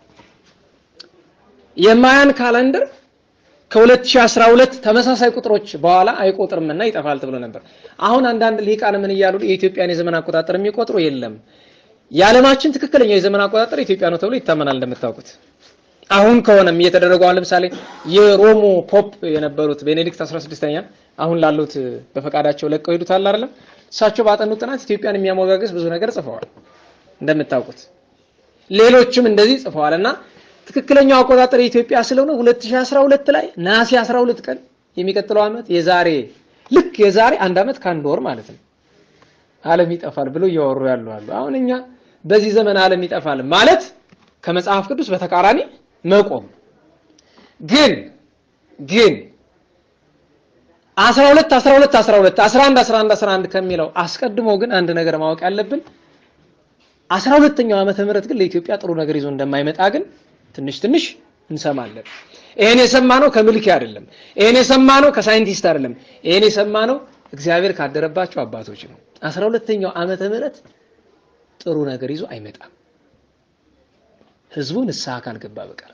የማያን ካላንደር ከ2012 ተመሳሳይ ቁጥሮች በኋላ አይቆጥርምና ይጠፋል ተብሎ ነበር። አሁን አንዳንድ ሊቃን ምን እያሉ የኢትዮጵያን የዘመን አቆጣጠር የሚቆጥሩ የለም፣ የዓለማችን ትክክለኛው የዘመን አቆጣጠር ኢትዮጵያ ነው ተብሎ ይታመናል። እንደምታውቁት አሁን ከሆነም እየተደረገው አሁን ለምሳሌ የሮሞ ፖፕ የነበሩት ቤኔዲክት 16ኛ አሁን ላሉት በፈቃዳቸው ለቀው ሄዱታል አይደለም። እሳቸው ባጠኑት ጥናት ኢትዮጵያን የሚያሞጋግስ ብዙ ነገር ጽፈዋል እንደምታውቁት። ሌሎችም እንደዚህ ጽፈዋል እና ትክክለኛው አቆጣጠር የኢትዮጵያ ስለሆነ 2012 ላይ ነሐሴ 12 ቀን የሚቀጥለው ዓመት የዛሬ ልክ የዛሬ አንድ ዓመት ከአንድ ወር ማለት ነው ዓለም ይጠፋል ብሎ እያወሩ ያሉ አሉ። አሁን እኛ በዚህ ዘመን ዓለም ይጠፋል ማለት ከመጽሐፍ ቅዱስ በተቃራኒ መቆም ግን ግን 12 12 12 11 11 11 ከሚለው አስቀድሞ ግን አንድ ነገር ማወቅ ያለብን 12ኛው ዓመተ ምህረት ግን ለኢትዮጵያ ጥሩ ነገር ይዞ እንደማይመጣ ግን ትንሽ ትንሽ እንሰማለን። ይሄን የሰማነው ከምልኪ አይደለም። ይሄን የሰማነው ከሳይንቲስት አይደለም። ይሄን የሰማነው እግዚአብሔር ካደረባቸው አባቶች ነው። 12ኛው ዓመተ ምህረት ጥሩ ነገር ይዞ አይመጣም። ህዝቡ ንስሐ ካልገባ በቀር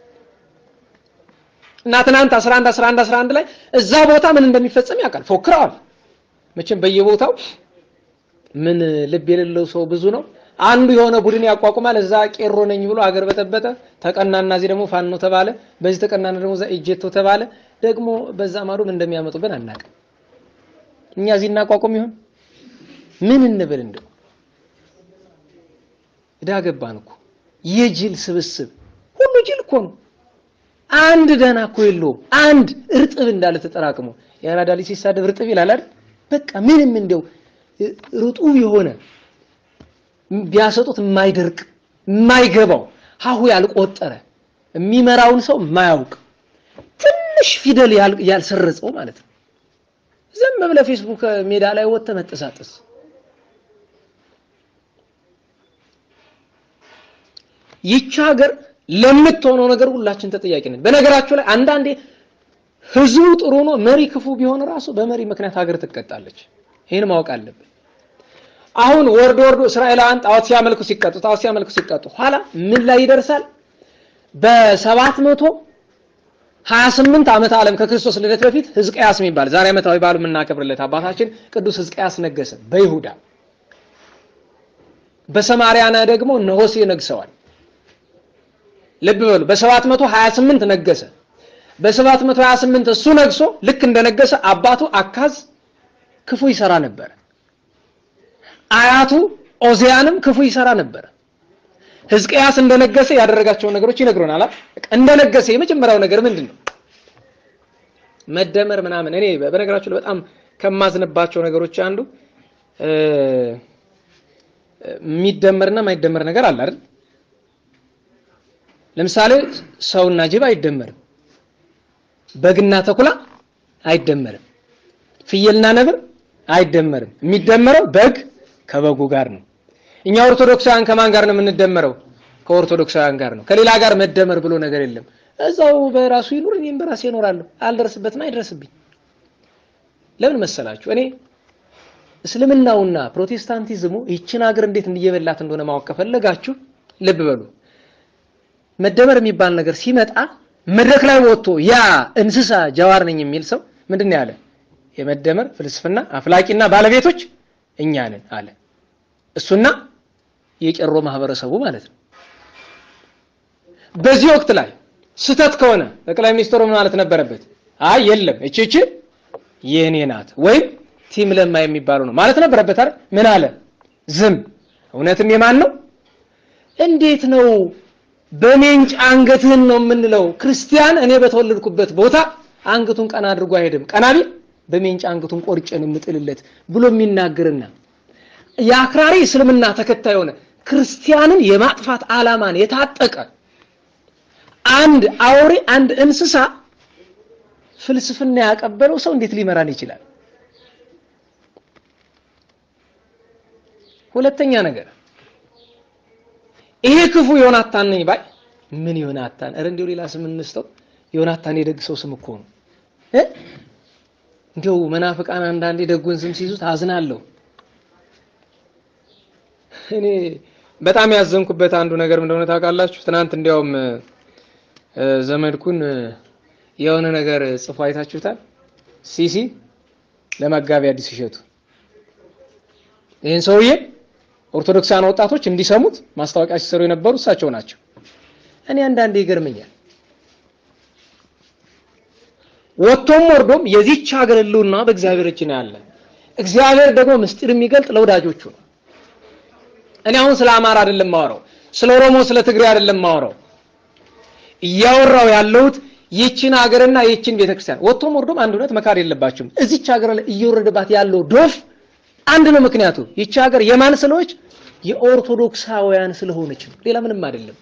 እና ትናንት 11 11 11 ላይ እዛ ቦታ ምን እንደሚፈጸም ያውቃል። ፎክረዋል። መቼም በየቦታው ምን ልብ የሌለው ሰው ብዙ ነው። አንዱ የሆነ ቡድን ያቋቁማል። እዛ ቄሮ ነኝ ብሎ አገር በጠበጠ ተቀናና፣ እዚህ ደግሞ ፋኖ ተባለ። በዚህ ተቀናና ደግሞ እዛ ኢጄቶ ተባለ። ደግሞ በዛ ማዶ ምን እንደሚያመጡብን አናውቅም። እኛ እዚህ እናቋቁም ይሆን ምን እንብል? እንደው እዳ ገባን እኮ የጅል ስብስብ ሁሉ ጅል እኮ ነው። አንድ ደህና እኮ የለውም። አንድ እርጥብ እንዳለ ተጠራቅሞ የአራዳ ልጅ ሲሳደብ እርጥብ ይላል አይደል? በቃ ምንም እንደው ርጡብ የሆነ ቢያሰጡት የማይደርቅ የማይገባው ሀሁ ያልቆጠረ የሚመራውን ሰው የማያውቅ ትንሽ ፊደል ያልሰረጸው ማለት ነው። ዝም ብለህ ፌስቡክ ሜዳ ላይ ወጥተህ መጠሳጠስ ይቺ ሀገር ለምትሆነው ነገር ሁላችን ተጠያቂ ነን። በነገራችሁ ላይ አንዳንዴ ህዝቡ ጥሩ ነው፣ መሪ ክፉ ቢሆን ራሱ በመሪ ምክንያት ሀገር ትቀጣለች። ይህን ማወቅ አለብን። አሁን ወርዶ ወርዶ እስራኤላውያን ጣዖት ሲያመልኩ ሲቀጡ ጣዖት ሲያመልኩ ሲቀጡ ኋላ ምን ላይ ይደርሳል? በሰባት መቶ ሀያ ስምንት ዓመተ ዓለም ከክርስቶስ ልደት በፊት ሕዝቅያስ የሚባል ዛሬ ዓመታዊ በዓሉ የምናከብርለት አባታችን ቅዱስ ሕዝቅያስ ነገሰ በይሁዳ። በሰማርያና ደግሞ እነ ሆሴዕ ነግሰዋል። ልብ በሉ በሰባት መቶ ሀያ ስምንት ነገሰ። በሰባት መቶ ሀያ ስምንት እሱ ነግሶ ልክ እንደነገሰ አባቱ አካዝ ክፉ ይሰራ ነበር። አያቱ ኦዚያንም ክፉ ይሰራ ነበር። ሕዝቅያስ እንደነገሰ ያደረጋቸውን ነገሮች ይነግሩናል። እንደነገሰ የመጀመሪያው ነገር ምንድን ነው? መደመር ምናምን። እኔ በነገራችሁ ላይ በጣም ከማዝንባቸው ነገሮች አንዱ የሚደመርና የማይደመር ነገር አለ አይደል? ለምሳሌ ሰውና ጅብ አይደመርም። በግና ተኩላ አይደመርም። ፍየልና ነብር አይደመርም። የሚደመረው በግ ከበጉ ጋር ነው። እኛ ኦርቶዶክሳውያን ከማን ጋር ነው የምንደመረው? ከኦርቶዶክሳውያን ጋር ነው። ከሌላ ጋር መደመር ብሎ ነገር የለም። እዛው በራሱ ይኑር፣ እኔም በራሴ እኖራለሁ። አልደርስበትም፣ አይደርስብኝ። ለምን መሰላችሁ? እኔ እስልምናውና ፕሮቴስታንቲዝሙ ይችን ሀገር እንዴት እየበላት እንደሆነ ማወቅ ከፈለጋችሁ ልብ በሉ። መደመር የሚባል ነገር ሲመጣ መድረክ ላይ ወጥቶ ያ እንስሳ ጀዋር ነኝ የሚል ሰው ምንድን ነው ያለ? የመደመር ፍልስፍና አፍላቂና ባለቤቶች እኛ ነን አለ። እሱና የቄሮ ማህበረሰቡ ማለት ነው። በዚህ ወቅት ላይ ስህተት ከሆነ ጠቅላይ ሚኒስትሩ ምን ማለት ነበረበት? አይ የለም እቺ እቺ የኔ ናት ወይም ቲም ለማ የሚባለው ነው ማለት ነበረበት አይደል? ምን አለ? ዝም። እውነትም የማን ነው? እንዴት ነው በሜንጭ አንገትህን ነው የምንለው? ክርስቲያን እኔ በተወለድኩበት ቦታ አንገቱን ቀና አድርጎ አይሄድም። ቀና ቢል በሜንጭ አንገቱን ቆርጬን የምጥልለት ብሎ የሚናገርና የአክራሪ እስልምና ተከታይ የሆነ ክርስቲያንን የማጥፋት ዓላማን የታጠቀ አንድ አውሬ አንድ እንስሳ ፍልስፍና ያቀበለው ሰው እንዴት ሊመራን ይችላል? ሁለተኛ ነገር ይሄ ክፉ ዮናታን ነኝ ባይ ምን ዮናታን? ኧረ እንዲያው ሌላ ስም እንስተው። ዮናታን የደግ ሰው ስም እኮ ነው እ እንዲያው መናፍቃን አንዳንዴ ደጉን ስም ሲይዙት አዝናለሁ። እኔ በጣም ያዘንኩበት አንዱ ነገር እንደሆነ ታውቃላችሁ? ትናንት እንዲያውም ዘመድኩን የሆነ ነገር ጽፎ አይታችሁታል። ሲሲ ለመጋቢ አዲስ እሸቱ ይህን ሰውዬ ኦርቶዶክሳን ወጣቶች እንዲሰሙት ማስታወቂያ ሲሰሩ የነበሩ እሳቸው ናቸው። እኔ አንዳንዴ ይገርመኛል። ወጥቶም ወርዶም የዚች ሀገር ሕልውና በእግዚአብሔር እጅ ነው ያለ። እግዚአብሔር ደግሞ ምስጢር የሚገልጥ ለወዳጆቹ ነው። እኔ አሁን ስለ አማራ አይደለም ማወራው፣ ስለ ኦሮሞ፣ ስለ ትግሬ አይደለም ማወራው። እያወራው ያለሁት ይችን ሀገርና ይችን ቤተክርስቲያን ወጥቶም ወርዶም አንድ እውነት መካድ የለባችሁም። እዚች ሀገር ላይ እየወረደባት ያለው ዶፍ አንድ ነው። ምክንያቱ ይቺ ሀገር የማን ስለሆነች? የኦርቶዶክሳውያን ስለሆነች ነው። ሌላ ምንም አይደለም።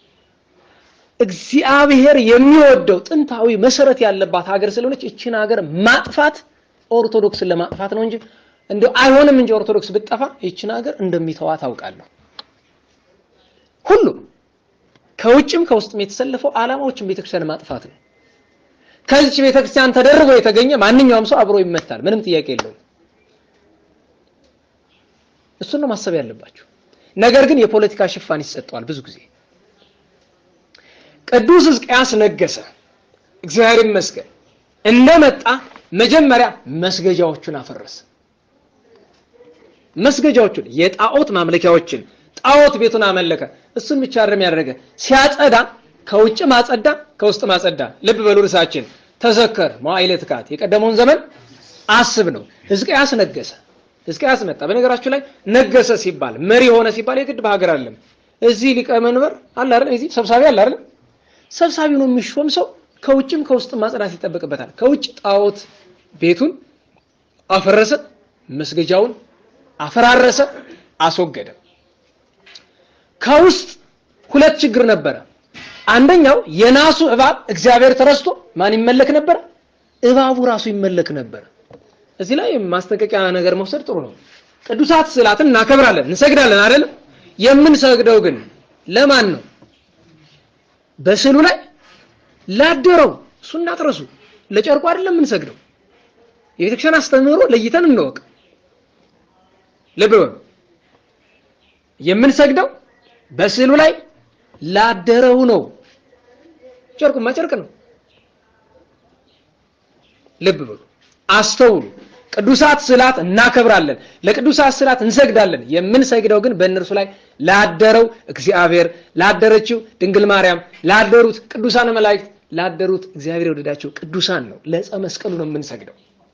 እግዚአብሔር የሚወደው ጥንታዊ መሰረት ያለባት ሀገር ስለሆነች ይችን ሀገር ማጥፋት ኦርቶዶክስን ለማጥፋት ነው እንጂ እንደው አይሆንም እንጂ ኦርቶዶክስ ብትጠፋ ይችን ሀገር እንደሚተዋ ታውቃለሁ። ሁሉም ከውጭም ከውስጥም የተሰለፈው ዓላማዎችን ቤተክርስቲያን ማጥፋት ነው። ከዚች ቤተክርስቲያን ተደርቦ የተገኘ ማንኛውም ሰው አብሮ ይመታል። ምንም ጥያቄ የለውም። እሱን ነው ማሰብ ያለባቸው። ነገር ግን የፖለቲካ ሽፋን ይሰጠዋል ብዙ ጊዜ። ቅዱስ ሕዝቅያስ ነገሰ። እግዚአብሔር ይመስገን። እንደመጣ መጀመሪያ መስገጃዎቹን አፈረሰ። መስገጃዎቹን፣ የጣዖት ማምለኪያዎችን፣ ጣዖት ቤቱን አመለከ። እሱን ብቻ አይደለም ያደረገ፣ ሲያጸዳ ከውጭ ማጸዳ፣ ከውስጥ ማጸዳ። ልብ በሉ ርዕሳችን ተዘከር መዋዕለ ትካት፣ የቀደመውን ዘመን አስብ ነው። ሕዝቅያስ ነገሰ። ሕዝቅያስ መጣ። በነገራችሁ ላይ ነገሰ ሲባል መሪ ሆነ ሲባል የግድ በሀገር አይደለም። እዚህ ሊቀመንበር አለ አይደል? እዚህ ሰብሳቢ አለ አይደል? ሰብሳቢ ነው የሚሾም ሰው ከውጭም ከውስጥም ማጽዳት ይጠበቅበታል። ከውጭ ጣዖት ቤቱን አፈረሰ፣ መስገጃውን አፈራረሰ፣ አስወገደ። ከውስጥ ሁለት ችግር ነበረ። አንደኛው የናሱ እባብ እግዚአብሔር ተረስቶ ማን ይመለክ ነበር? እባቡ ራሱ ይመለክ ነበር። እዚህ ላይ ማስጠንቀቂያ ነገር መውሰድ ጥሩ ነው። ቅዱሳት ስዕላትን እናከብራለን፣ እንሰግዳለን አይደለም? የምንሰግደው ግን ለማን ነው? በስዕሉ ላይ ላደረው እሱ እናጥረሱ ለጨርቁ አይደለም የምንሰግደው። የቤተክርስቲያን አስተምህሮ ለይተን እንወቅ። ልብ በሉ። የምንሰግደው በስዕሉ ላይ ላደረው ነው። ጨርቁማ ጨርቅ ነው። ልብ በሉ፣ አስተውሉ። ቅዱሳት ስዕላት እናከብራለን፣ ለቅዱሳት ስዕላት እንሰግዳለን። የምንሰግደው ግን በእነርሱ ላይ ላደረው እግዚአብሔር፣ ላደረችው ድንግል ማርያም፣ ላደሩት ቅዱሳን መላእክት፣ ላደሩት እግዚአብሔር የወደዳቸው ቅዱሳን ነው። ለዕፀ መስቀሉ ነው የምንሰግደው።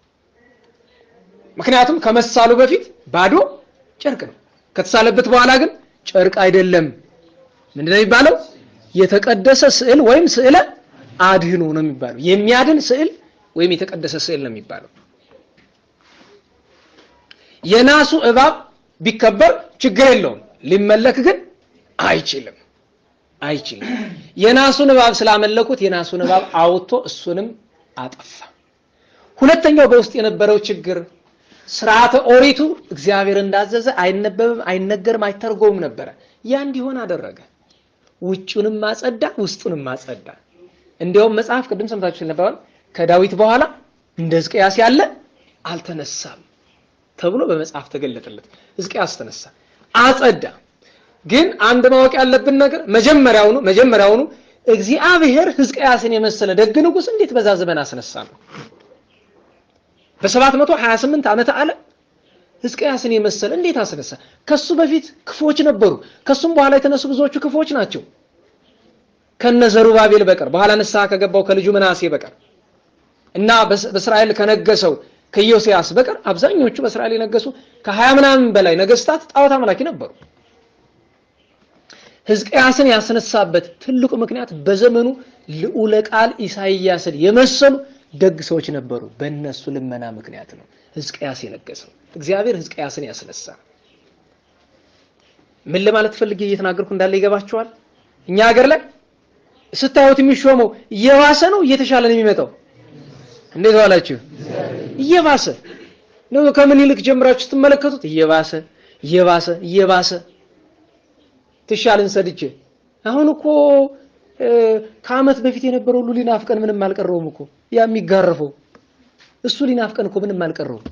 ምክንያቱም ከመሳሉ በፊት ባዶ ጨርቅ ነው። ከተሳለበት በኋላ ግን ጨርቅ አይደለም። ምንድነው የሚባለው? የተቀደሰ ስዕል ወይም ስዕለ አድህኖ ነው የሚባለው። የሚያድን ስዕል ወይም የተቀደሰ ስዕል ነው የሚባለው። የናሱ እባብ ቢከበር ችግር የለውም። ሊመለክ ግን አይችልም አይችልም። የናሱን እባብ ስላመለኩት የናሱን እባብ አውጥቶ እሱንም አጠፋ። ሁለተኛው በውስጥ የነበረው ችግር ስርዓተ ኦሪቱ እግዚአብሔር እንዳዘዘ አይነበብም፣ አይነገርም፣ አይተርጎምም ነበረ። ያ እንዲሆን አደረገ። ውጩንም ማጸዳ፣ ውስጡንም ማጸዳ። እንዲያውም መጽሐፍ ቅድም ሰምታችሁ ነበራል። ከዳዊት በኋላ እንደ ሕዝቅያስ ያለ አልተነሳም ተብሎ በመጽሐፍ ተገለጠለት። ሕዝቅያስ ተነሳ፣ አጸዳ። ግን አንድ ማወቅ ያለብን ነገር መጀመሪያውኑ መጀመሪያውኑ እግዚአብሔር ሕዝቅያስን የመሰለ ደግ ንጉሥ እንዴት በዛ ዘመን አስነሳ ነው በሰባት መቶ ሀያ ስምንት ዓመተ ዓለም ሕዝቅያስን የመሰለ እንዴት አስነሳ? ከሱ በፊት ክፎች ነበሩ። ከሱም በኋላ የተነሱ ብዙዎቹ ክፎች ናቸው። ከነ ዘሩባቤል በቀር በኋላ ንስሐ ከገባው ከልጁ ምናሴ በቀር እና በእስራኤል ከነገሰው ከኢዮስያስ በቀር አብዛኞቹ በእስራኤል የነገሱ ከሀያ ምናምን በላይ ነገስታት ጣዖት አምላኪ ነበሩ። ሕዝቅያስን ያስነሳበት ትልቁ ምክንያት በዘመኑ ልዑለ ቃል ኢሳይያስን የመሰሉ ደግ ሰዎች ነበሩ። በእነሱ ልመና ምክንያት ነው ሕዝቅያስ የነገሰው። እግዚአብሔር ሕዝቅያስን ያስነሳ። ምን ለማለት ፈልጌ እየተናገርኩ እንዳለ ይገባችኋል? እኛ ሀገር ላይ ስታዩት የሚሾመው እየባሰ ነው እየተሻለ ነው የሚመጣው። እንዴት ዋላችሁ? እየባሰ ነው። ከምን ይልቅ ጀምራችሁ ስትመለከቱት እየባሰ እየባሰ እየባሰ ትሻልን ሰድቼ አሁን እኮ ከዓመት በፊት የነበረው ሁሉ ሊናፍቀን ምንም አልቀረውም እኮ ያ የሚጋረፈው እሱ ሊናፍቀን እኮ ምንም አልቀረውም።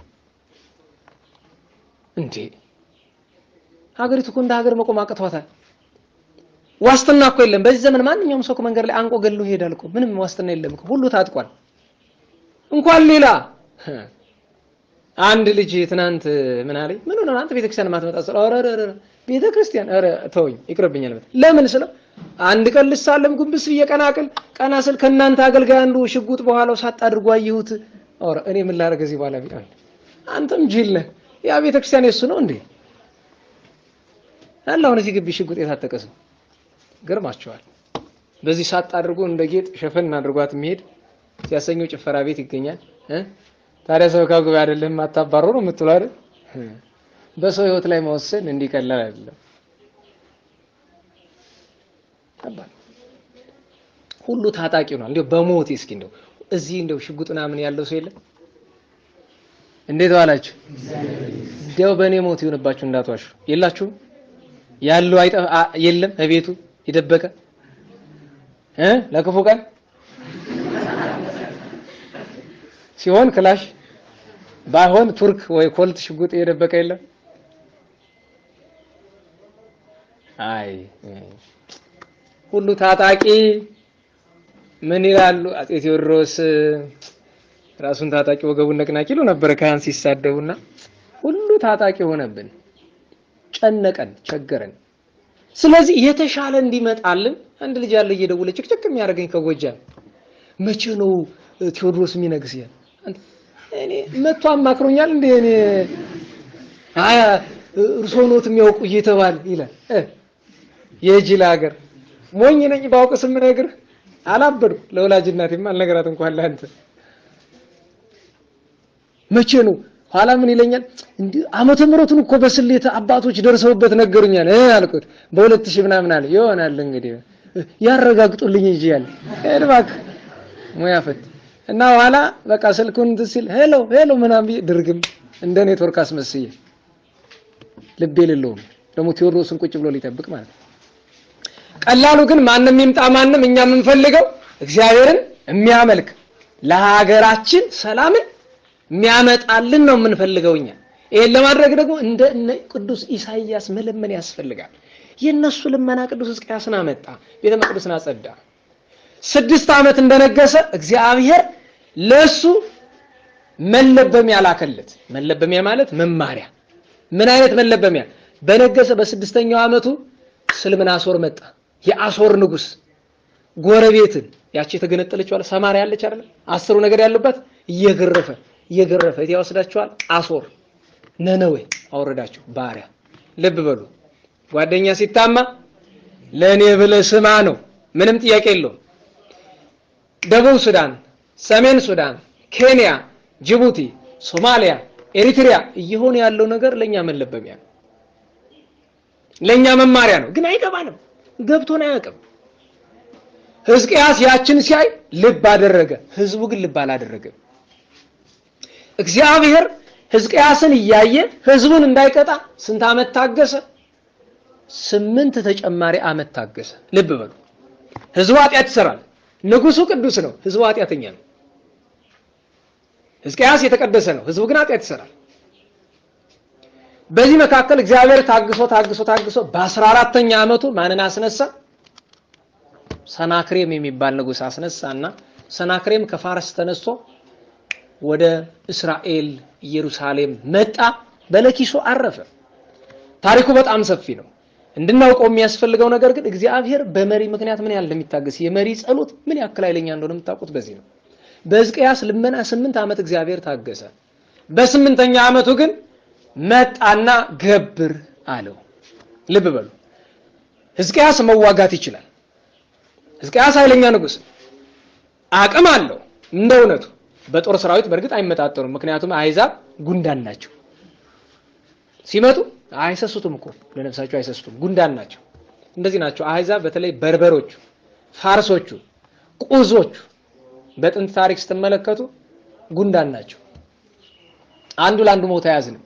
እንዴ ሀገሪቱ እኮ እንደ ሀገር መቆም አቅቷታል። ዋስትና እኮ የለም። በዚህ ዘመን ማንኛውም ሰው መንገድ ላይ አንቆ ገሎ ይሄዳል እኮ ምንም ዋስትና የለም እኮ ሁሉ ታጥቋል። እንኳን ሌላ አንድ ልጅ ትናንት ምን አለኝ፣ ምን ሆነ አንተ ቤተክርስቲያን ማትመጣ ስለ ኧረ ኧረ ቤተክርስቲያን ኧረ ተወኝ ይቅርብኛል። ለምን ስለው አንድ ቀን ልሳለም ጉንብስ ብዬ ቀናቅል ቀና ስል ከእናንተ አገልጋይ አንዱ ሽጉጥ በኋላው ሳጥ አድርጎ አየሁት። ኧረ እኔ ምን ላደርግ እዚህ በኋላ ቢላል አንተም ጅል ነህ። ያ ቤተክርስቲያን የሱ ነው እንዴ? አለ አሁን እዚህ ግቢ ሽጉጥ የታጠቀ ሰው ገርማቸዋል። በዚህ ሳጥ አድርጎ እንደ ጌጥ ሸፈን አድርጓት የሚሄድ ሲያሰኘው ጭፈራ ቤት ይገኛል። ታዲያ ሰው ካጉባኤ አይደለም አታባሩ ነው የምትለው አይደል? በሰው ህይወት ላይ መወሰን እንዲቀላል አይደለም። ሁሉ ታጣቂ ሆኗል። እንደው በሞት እስኪ እንደው እዚህ እንደው ሽጉጥ ምናምን ያለው ሰው የለም። እንዴት ዋላችሁ? እንደው በእኔ ሞት ይሆንባችሁ እንዳትዋሹ። የላችሁም ያለው የለም እቤቱ የደበቀ እ ለክፉ ቀን ሲሆን ክላሽ ባይሆን ቱርክ ወይ ኮልት ሽጉጥ የደበቀ የለም። አይ ሁሉ ታጣቂ ምን ይላሉ? አፄ ቴዎድሮስ ራሱን ታጣቂ ወገቡን ነቅናቂ ይሉ ነበረ ካህን ሲሳደቡና፣ ሁሉ ታጣቂ ሆነብን፣ ጨነቀን፣ ቸገረን። ስለዚህ የተሻለ እንዲመጣልን አንድ ልጅ ያለ እየደወለ ጭቅጭቅ የሚያደርገኝ ከጎጃም መቼ ነው ቴዎድሮስ የሚነግስ ያል እኔ መጥቶ አማክሮኛል እንዴ እኔ አያ እርሶ ኖት የሚያውቁ እየተባለ ይላል። የጅል ሀገር ሞኝ ነኝ ባውቅስ የምነግርህ አላበዱ ለወላጅ እናቴማ አልነገራት እንኳን ለአንተ መቼ ነው ኋላ ምን ይለኛል እንዲህ ዓመተ ምሕረቱን እኮ በስሌት አባቶች ደርሰውበት ነገሩኛል እ አልኩት በሁለት ሺህ ምናምን አለ ይሆናል እንግዲህ ያረጋግጡልኝ እንጂ ያለ እባክህ ሙያ ፈት እና ኋላ በቃ ስልኩን እንትን ሲል ሄሎ ሄሎ ምናምን ብዬ ድርግም እንደ ኔትወርክ አስመስዬ ልብ የሌለውም ደግሞ ቴዎድሮስን ቁጭ ብሎ ሊጠብቅ ማለት ነው። ቀላሉ ግን ማንም ይምጣ ማንም እኛ የምንፈልገው እግዚአብሔርን የሚያመልክ ለሀገራችን ሰላምን የሚያመጣልን ነው የምንፈልገው። እኛ ይህን ለማድረግ ደግሞ እንደ እነ ቅዱስ ኢሳይያስ መለመን ያስፈልጋል። የእነሱ ልመና ቅዱስ ሕዝቅያስን አመጣ፣ ቤተ መቅደስን አጸዳ። ስድስት ዓመት እንደነገሰ እግዚአብሔር ለሱ መለበሚያ ላከለት። መለበሚያ ማለት መማሪያ። ምን አይነት መለበሚያ? በነገሰ በስድስተኛው ዓመቱ ስልምናሶር መጣ። የአሶር ንጉስ ጎረቤትን ያቺ የተገነጠለችው አለ ሰማርያ ያለች አይደል? አስሩ ነገር ያለባት እየገረፈ እየገረፈ የት ያወስዳቸዋል? አሶር ነነዌ አወረዳቸው ባሪያ። ልብ በሉ ጓደኛ ሲታማ ለእኔ ብለህ ስማ ነው። ምንም ጥያቄ የለውም። ደቡብ ሱዳን፣ ሰሜን ሱዳን፣ ኬንያ፣ ጅቡቲ፣ ሶማሊያ፣ ኤሪትሪያ እየሆነ ያለው ነገር ለእኛ መለበሚያ ነው፣ ለእኛ መማሪያ ነው። ግን አይገባንም፣ ገብቶን አያውቅም። ሕዝቅያስ ያችን ሲያይ ልብ አደረገ። ህዝቡ ግን ልብ አላደረገም። እግዚአብሔር ሕዝቅያስን እያየ ህዝቡን እንዳይቀጣ ስንት ዓመት ታገሰ? ስምንት ተጨማሪ ዓመት ታገሰ። ልብ በሉ። ህዝቡ ኃጢአት ይሰራል። ንጉሱ ቅዱስ ነው፣ ህዝቡ ኃጢአተኛ ነው። ሕዝቅያስ የተቀደሰ ነው፣ ህዝቡ ግን ኃጢአት ይሰራል። በዚህ መካከል እግዚአብሔር ታግሶ ታግሶ ታግሶ በአስራ አራተኛ ዓመቱ ማንን አስነሳ? ሰናክሬም የሚባል ንጉስ አስነሳና ሰናክሬም ከፋርስ ተነስቶ ወደ እስራኤል ኢየሩሳሌም መጣ። በለኪሶ አረፈ። ታሪኩ በጣም ሰፊ ነው። እንድናውቀው የሚያስፈልገው ነገር ግን እግዚአብሔር በመሪ ምክንያት ምን ያህል እንደሚታገስ የመሪ ጸሎት ምን ያክል ኃይለኛ እንደሆነ የምታውቁት በዚህ ነው። በሕዝቅያስ ልመና ስምንት ዓመት እግዚአብሔር ታገሰ። በስምንተኛ ዓመቱ ግን መጣና ገብር አለው። ልብ በሉ። ሕዝቅያስ መዋጋት ይችላል። ሕዝቅያስ ኃይለኛ ንጉስ አቅም አለው። እንደ እውነቱ በጦር ሰራዊት በእርግጥ አይመጣጠኑም። ምክንያቱም አሕዛብ ጉንዳን ናቸው። ሲመጡ አይሰሱትም እኮ ለነፍሳቸው አይሰሱትም። ጉንዳን ናቸው። እንደዚህ ናቸው አሕዛብ። በተለይ በርበሮቹ፣ ፋርሶቹ፣ ቁዞቹ በጥንት ታሪክ ስትመለከቱ ጉንዳን ናቸው። አንዱ ለአንዱ ሞት አያዝንም።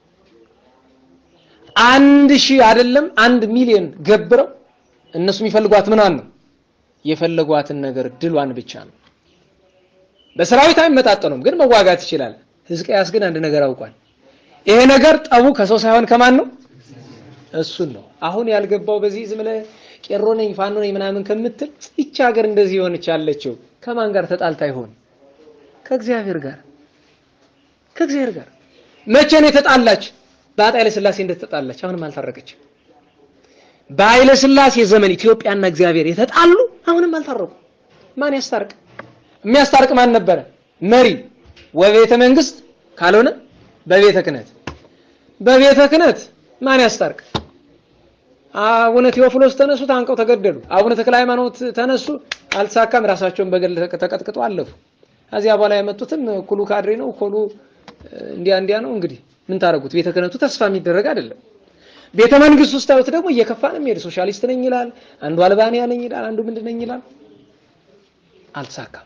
አንድ ሺህ አይደለም አንድ ሚሊዮን ገብረው እነሱ የሚፈልጓት ምኗን ነው? የፈለጓትን ነገር ድሏን ብቻ ነው። በሰራዊት አይመጣጠኑም፣ ግን መዋጋት ይችላል። ሕዝቅያስ ግን አንድ ነገር አውቋል። ይሄ ነገር ጠቡ ከሰው ሳይሆን ከማን ነው? እሱን ነው። አሁን ያልገባው በዚህ ዝም ብለህ ቄሮ ነኝ ፋኖ ነኝ ምናምን ከምትል ይቺ ሀገር እንደዚህ የሆነች ያለችው ከማን ጋር ተጣልታ ይሆን? ከእግዚአብሔር ጋር ከእግዚአብሔር ጋር። መቼ ነው የተጣላች? በአፄ ኃይለ ሥላሴ እንደተጣላች አሁንም አልታረቀችም። በኃይለ ሥላሴ ዘመን ኢትዮጵያና እግዚአብሔር የተጣሉ አሁንም አልታረቁ። ማን ያስታርቅ? የሚያስታርቅ ማን ነበረ? መሪ ወቤተ መንግስት ካልሆነ በቤተ ክህነት በቤተ ክህነት ማን ያስታርቅ? አቡነ ቴዎፍሎስ ተነሱ፣ ታንቀው ተገደሉ። አቡነ ተክለ ሃይማኖት ተነሱ፣ አልተሳካም። ራሳቸውን በገል ተቀጥቅጠው አለፉ። ከዚያ በኋላ የመጡትም ኩሉ ካድሬ ነው፣ ኮሉ እንዲያ እንዲያ ነው። እንግዲህ ምን ታደርጉት? ቤተ ክህነቱ ተስፋ የሚደረግ አይደለም። ቤተ መንግስት ውስጥ ታዩት ደግሞ እየከፋ ነው የሚሄድ። ሶሻሊስት ነኝ ይላል፣ አንዱ አልባንያ ነኝ ይላል፣ አንዱ ምንድን ነኝ ይላል። አልተሳካም።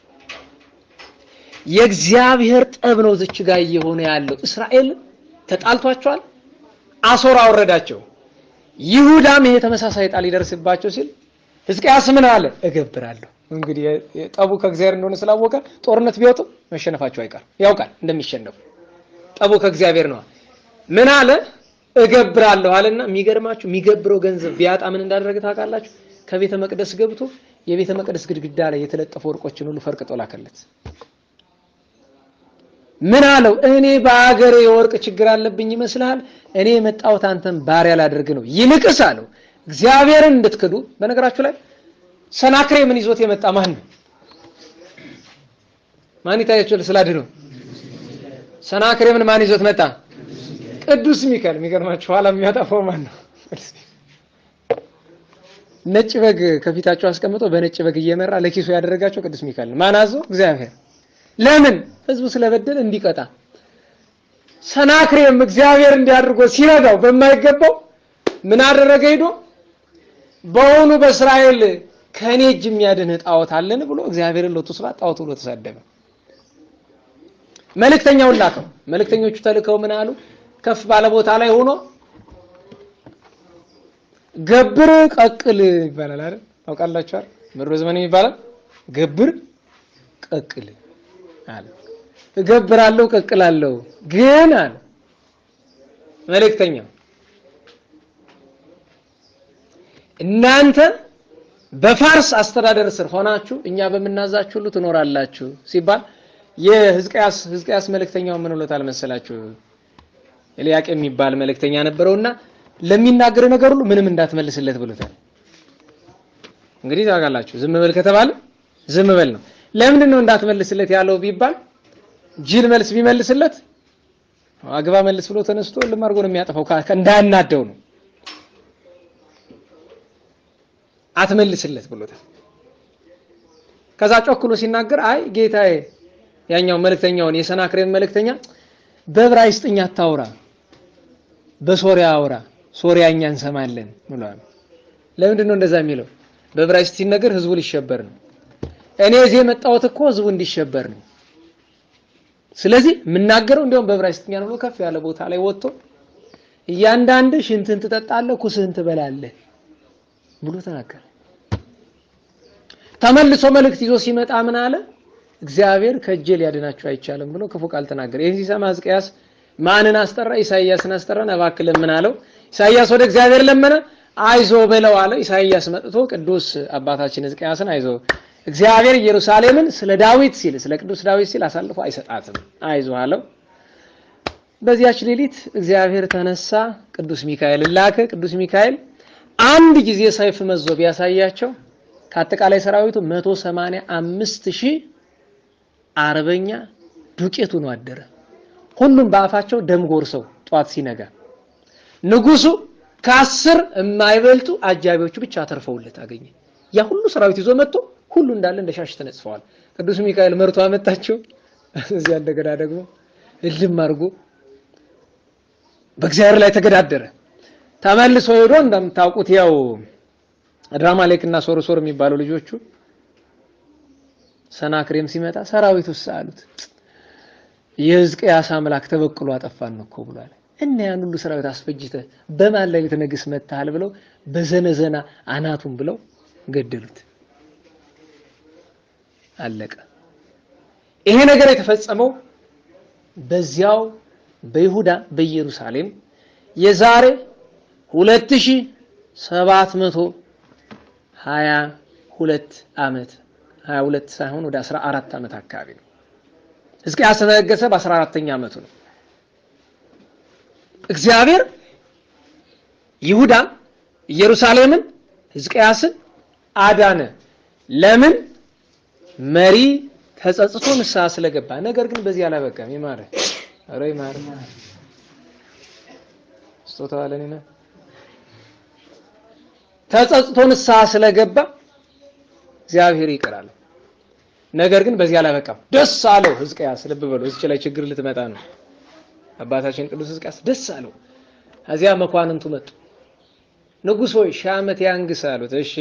የእግዚአብሔር ጠብ ነው ዝች ጋር እየሆነ ያለው። እስራኤል ተጣልቷቸዋል፣ አሶር አወረዳቸው። ይሁዳም ይሄ ተመሳሳይ ጣል ሊደርስባቸው ሲል ሕዝቅያስ ምን አለ? እገብራለሁ። እንግዲህ ጠቡ ከእግዚአብሔር እንደሆነ ስላወቀ ጦርነት ቢወጡ መሸነፋቸው አይቀር ያውቃል እንደሚሸነፉ። ጠቡ ከእግዚአብሔር ነው። ምን አለ? እገብራለሁ አለና የሚገርማችሁ የሚገብረው ገንዘብ ቢያጣ ምን እንዳደረገ ታውቃላችሁ? ከቤተ መቅደስ ገብቶ የቤተ መቅደስ ግድግዳ ላይ የተለጠፉ ወርቆችን ሁሉ ፈርቅጦ ላከለት። ምን አለው? እኔ በአገሬ የወርቅ ችግር አለብኝ ይመስልሃል? እኔ የመጣሁት አንተን ባሪያ ላደርግ ነው። ይልቅስ አለው እግዚአብሔርን እንድትክዱ። በነገራችሁ ላይ ሰናክሬምን ይዞት የመጣ ማን ነው? ማን ይታያችኋል? ስላድነው ሰናክሬምን ማን ይዞት መጣ? ቅዱስ ሚካኤል። የሚገርማችሁ ኋላ የሚያጠፋው ማን ነው? ነጭ በግ ከፊታቸው አስቀምጦ በነጭ በግ እየመራ ለኪሱ ያደረጋቸው ቅዱስ ሚካኤል ነው። ማን አዞ? እግዚአብሔር ለምን ህዝቡ ስለበደለ እንዲቀጣ። ሰናክሬም እግዚአብሔር እንዲያድርጎ ሲረዳው በማይገባው ምን አደረገ? ሄዶ በውኑ በእስራኤል ከእኔ እጅ የሚያድን ጣዖት አለን ብሎ እግዚአብሔርን ሎቱ ስብሐት ጣዖት ብሎ ተሳደበ። መልእክተኛውን ላከው። መልእክተኞቹ ተልከው ምን አሉ? ከፍ ባለ ቦታ ላይ ሆኖ ገብር ቀቅል ይባላል አይደል? ታውቃላችሁ አይደል? ምድሮ ዘመን ይባላል ገብር ቀቅል አለ። እገብራለሁ ቀቅላለሁ፣ ግን አለ መልእክተኛ እናንተ በፋርስ አስተዳደር ስር ሆናችሁ እኛ በምናዛችሁ ሁሉ ትኖራላችሁ ሲባል የሕዝቅያስ ሕዝቅያስ መልእክተኛው ምን ብሎታል መሰላችሁ? ኤልያቄም የሚባል መልእክተኛ ነበረውና ለሚናገር ነገር ሁሉ ምንም እንዳትመልስለት ብሎታል። እንግዲህ ታውቃላችሁ፣ ዝም በል ከተባለ ዝም በል ነው። ለምንድን ነው እንዳትመልስለት ያለው ቢባል ጅል መልስ ቢመልስለት አግባ መልስ ብሎ ተነስቶ ልም አድርጎ ነው የሚያጠፋው፣ እንዳያናደው ነው። አትመልስለት ብሎታል። ከዛ ጮክሎ ሲናገር አይ ጌታዬ፣ ያኛው መልእክተኛውን የሰናክሬም መልእክተኛ በዕብራይስጥኛ አታውራ፣ በሶሪያ አውራ፣ ሶሪያኛ እንሰማለን ብሏል። ለምንድን ነው እንደዛ የሚለው? በዕብራይስጥ ሲነገር ህዝቡ ሊሸበር ነው። እኔ እዚህ የመጣሁት እኮ ህዝቡ እንዲሸበር ነው። ስለዚህ የምናገረው እንዲያውም በዕብራይስጥኛ ነው ብሎ ከፍ ያለ ቦታ ላይ ወጥቶ እያንዳንድ ሽንትን ትጠጣለህ፣ ኩስህን ትበላለህ ብሎ ተናገረ። ተመልሶ መልእክት ይዞ ሲመጣ ምን አለ? እግዚአብሔር ከእጄ ሊያድናችሁ አይቻልም ብሎ ክፉ ቃል ተናገረ። ይህን ሲሰማ ሕዝቅያስ ማንን አስጠራ? ኢሳይያስን አስጠራን። እባክህ ለምን አለው። ኢሳይያስ ወደ እግዚአብሔር ለመነ። አይዞ በለው አለ። ኢሳይያስ መጥቶ ቅዱስ አባታችን ሕዝቅያስን አይዞ እግዚአብሔር ኢየሩሳሌምን ስለ ዳዊት ሲል ስለ ቅዱስ ዳዊት ሲል አሳልፎ አይሰጣትም፣ አይዞ አለው። በዚያች ሌሊት እግዚአብሔር ተነሳ፣ ቅዱስ ሚካኤል ላከ። ቅዱስ ሚካኤል አንድ ጊዜ ሰይፍ መዞ ቢያሳያቸው ከአጠቃላይ ሰራዊቱ መቶ ሰማንያ አምስት ሺህ አርበኛ ዱቄቱ ነው አደረ። ሁሉም በአፋቸው ደም ጎርሰው ጧት ሲነጋ ንጉሱ ከአስር የማይበልጡ አጃቢዎቹ ብቻ አተርፈውለት አገኘ። ያ ሁሉ ሰራዊት ይዞ መጥቶ ሁሉ እንዳለ እንደ ሻሽ ተነጽፈዋል። ቅዱስ ሚካኤል መርቶ አመጣቸው። እዚያ እንደገና ደግሞ እልም አድርጎ በእግዚአብሔር ላይ ተገዳደረ። ተመልሶ ሄዶ እንደምታውቁት ያው አድራማሌክ እና ሶርሶር የሚባሉ ልጆቹ ሰናክሬም ሲመጣ ሰራዊት ውስጥ አሉት የሕዝቅያስ አምላክ ተበቅሎ አጠፋን እኮ ብሏል። እና ያን ሁሉ ሰራዊት አስፈጅተህ በማን ላይ ልትነግስ መጥተሃል? ብለው በዘነዘና አናቱን ብለው ገደሉት። አለቀ። ይሄ ነገር የተፈጸመው በዚያው በይሁዳ በኢየሩሳሌም የዛሬ ሁለት ሺህ ሰባት መቶ ሀያ ሁለት ዓመት ሀያ ሁለት ሳይሆን ወደ አስራ አራት ዓመት አካባቢ ነው። ሕዝቅያስ ተነገሰ በአስራ አራተኛ ዓመቱ ነው። እግዚአብሔር ይሁዳን ኢየሩሳሌምን ሕዝቅያስን አዳነ። ለምን? መሪ ተጸጽቶ ንስሐ ስለገባ። ነገር ግን በዚህ አላበቃም። ይማረ ኧረ ይማረ ስጦታው አለኝ ነው። ተጸጽቶ ንስሐ ስለገባ እግዚአብሔር ይቅራል። ነገር ግን በዚህ አላበቃም። ደስ አለው ሕዝቅያስ። ልብ በሉ፣ እዚች ላይ ችግር ልትመጣ ነው። አባታችን ቅዱስ ሕዝቅያስ ደስ አለው። ከዚያ መኳንንቱ መጡ። ንጉሥ ሆይ ሺህ ዓመት ያንግስ አሉት። እሺ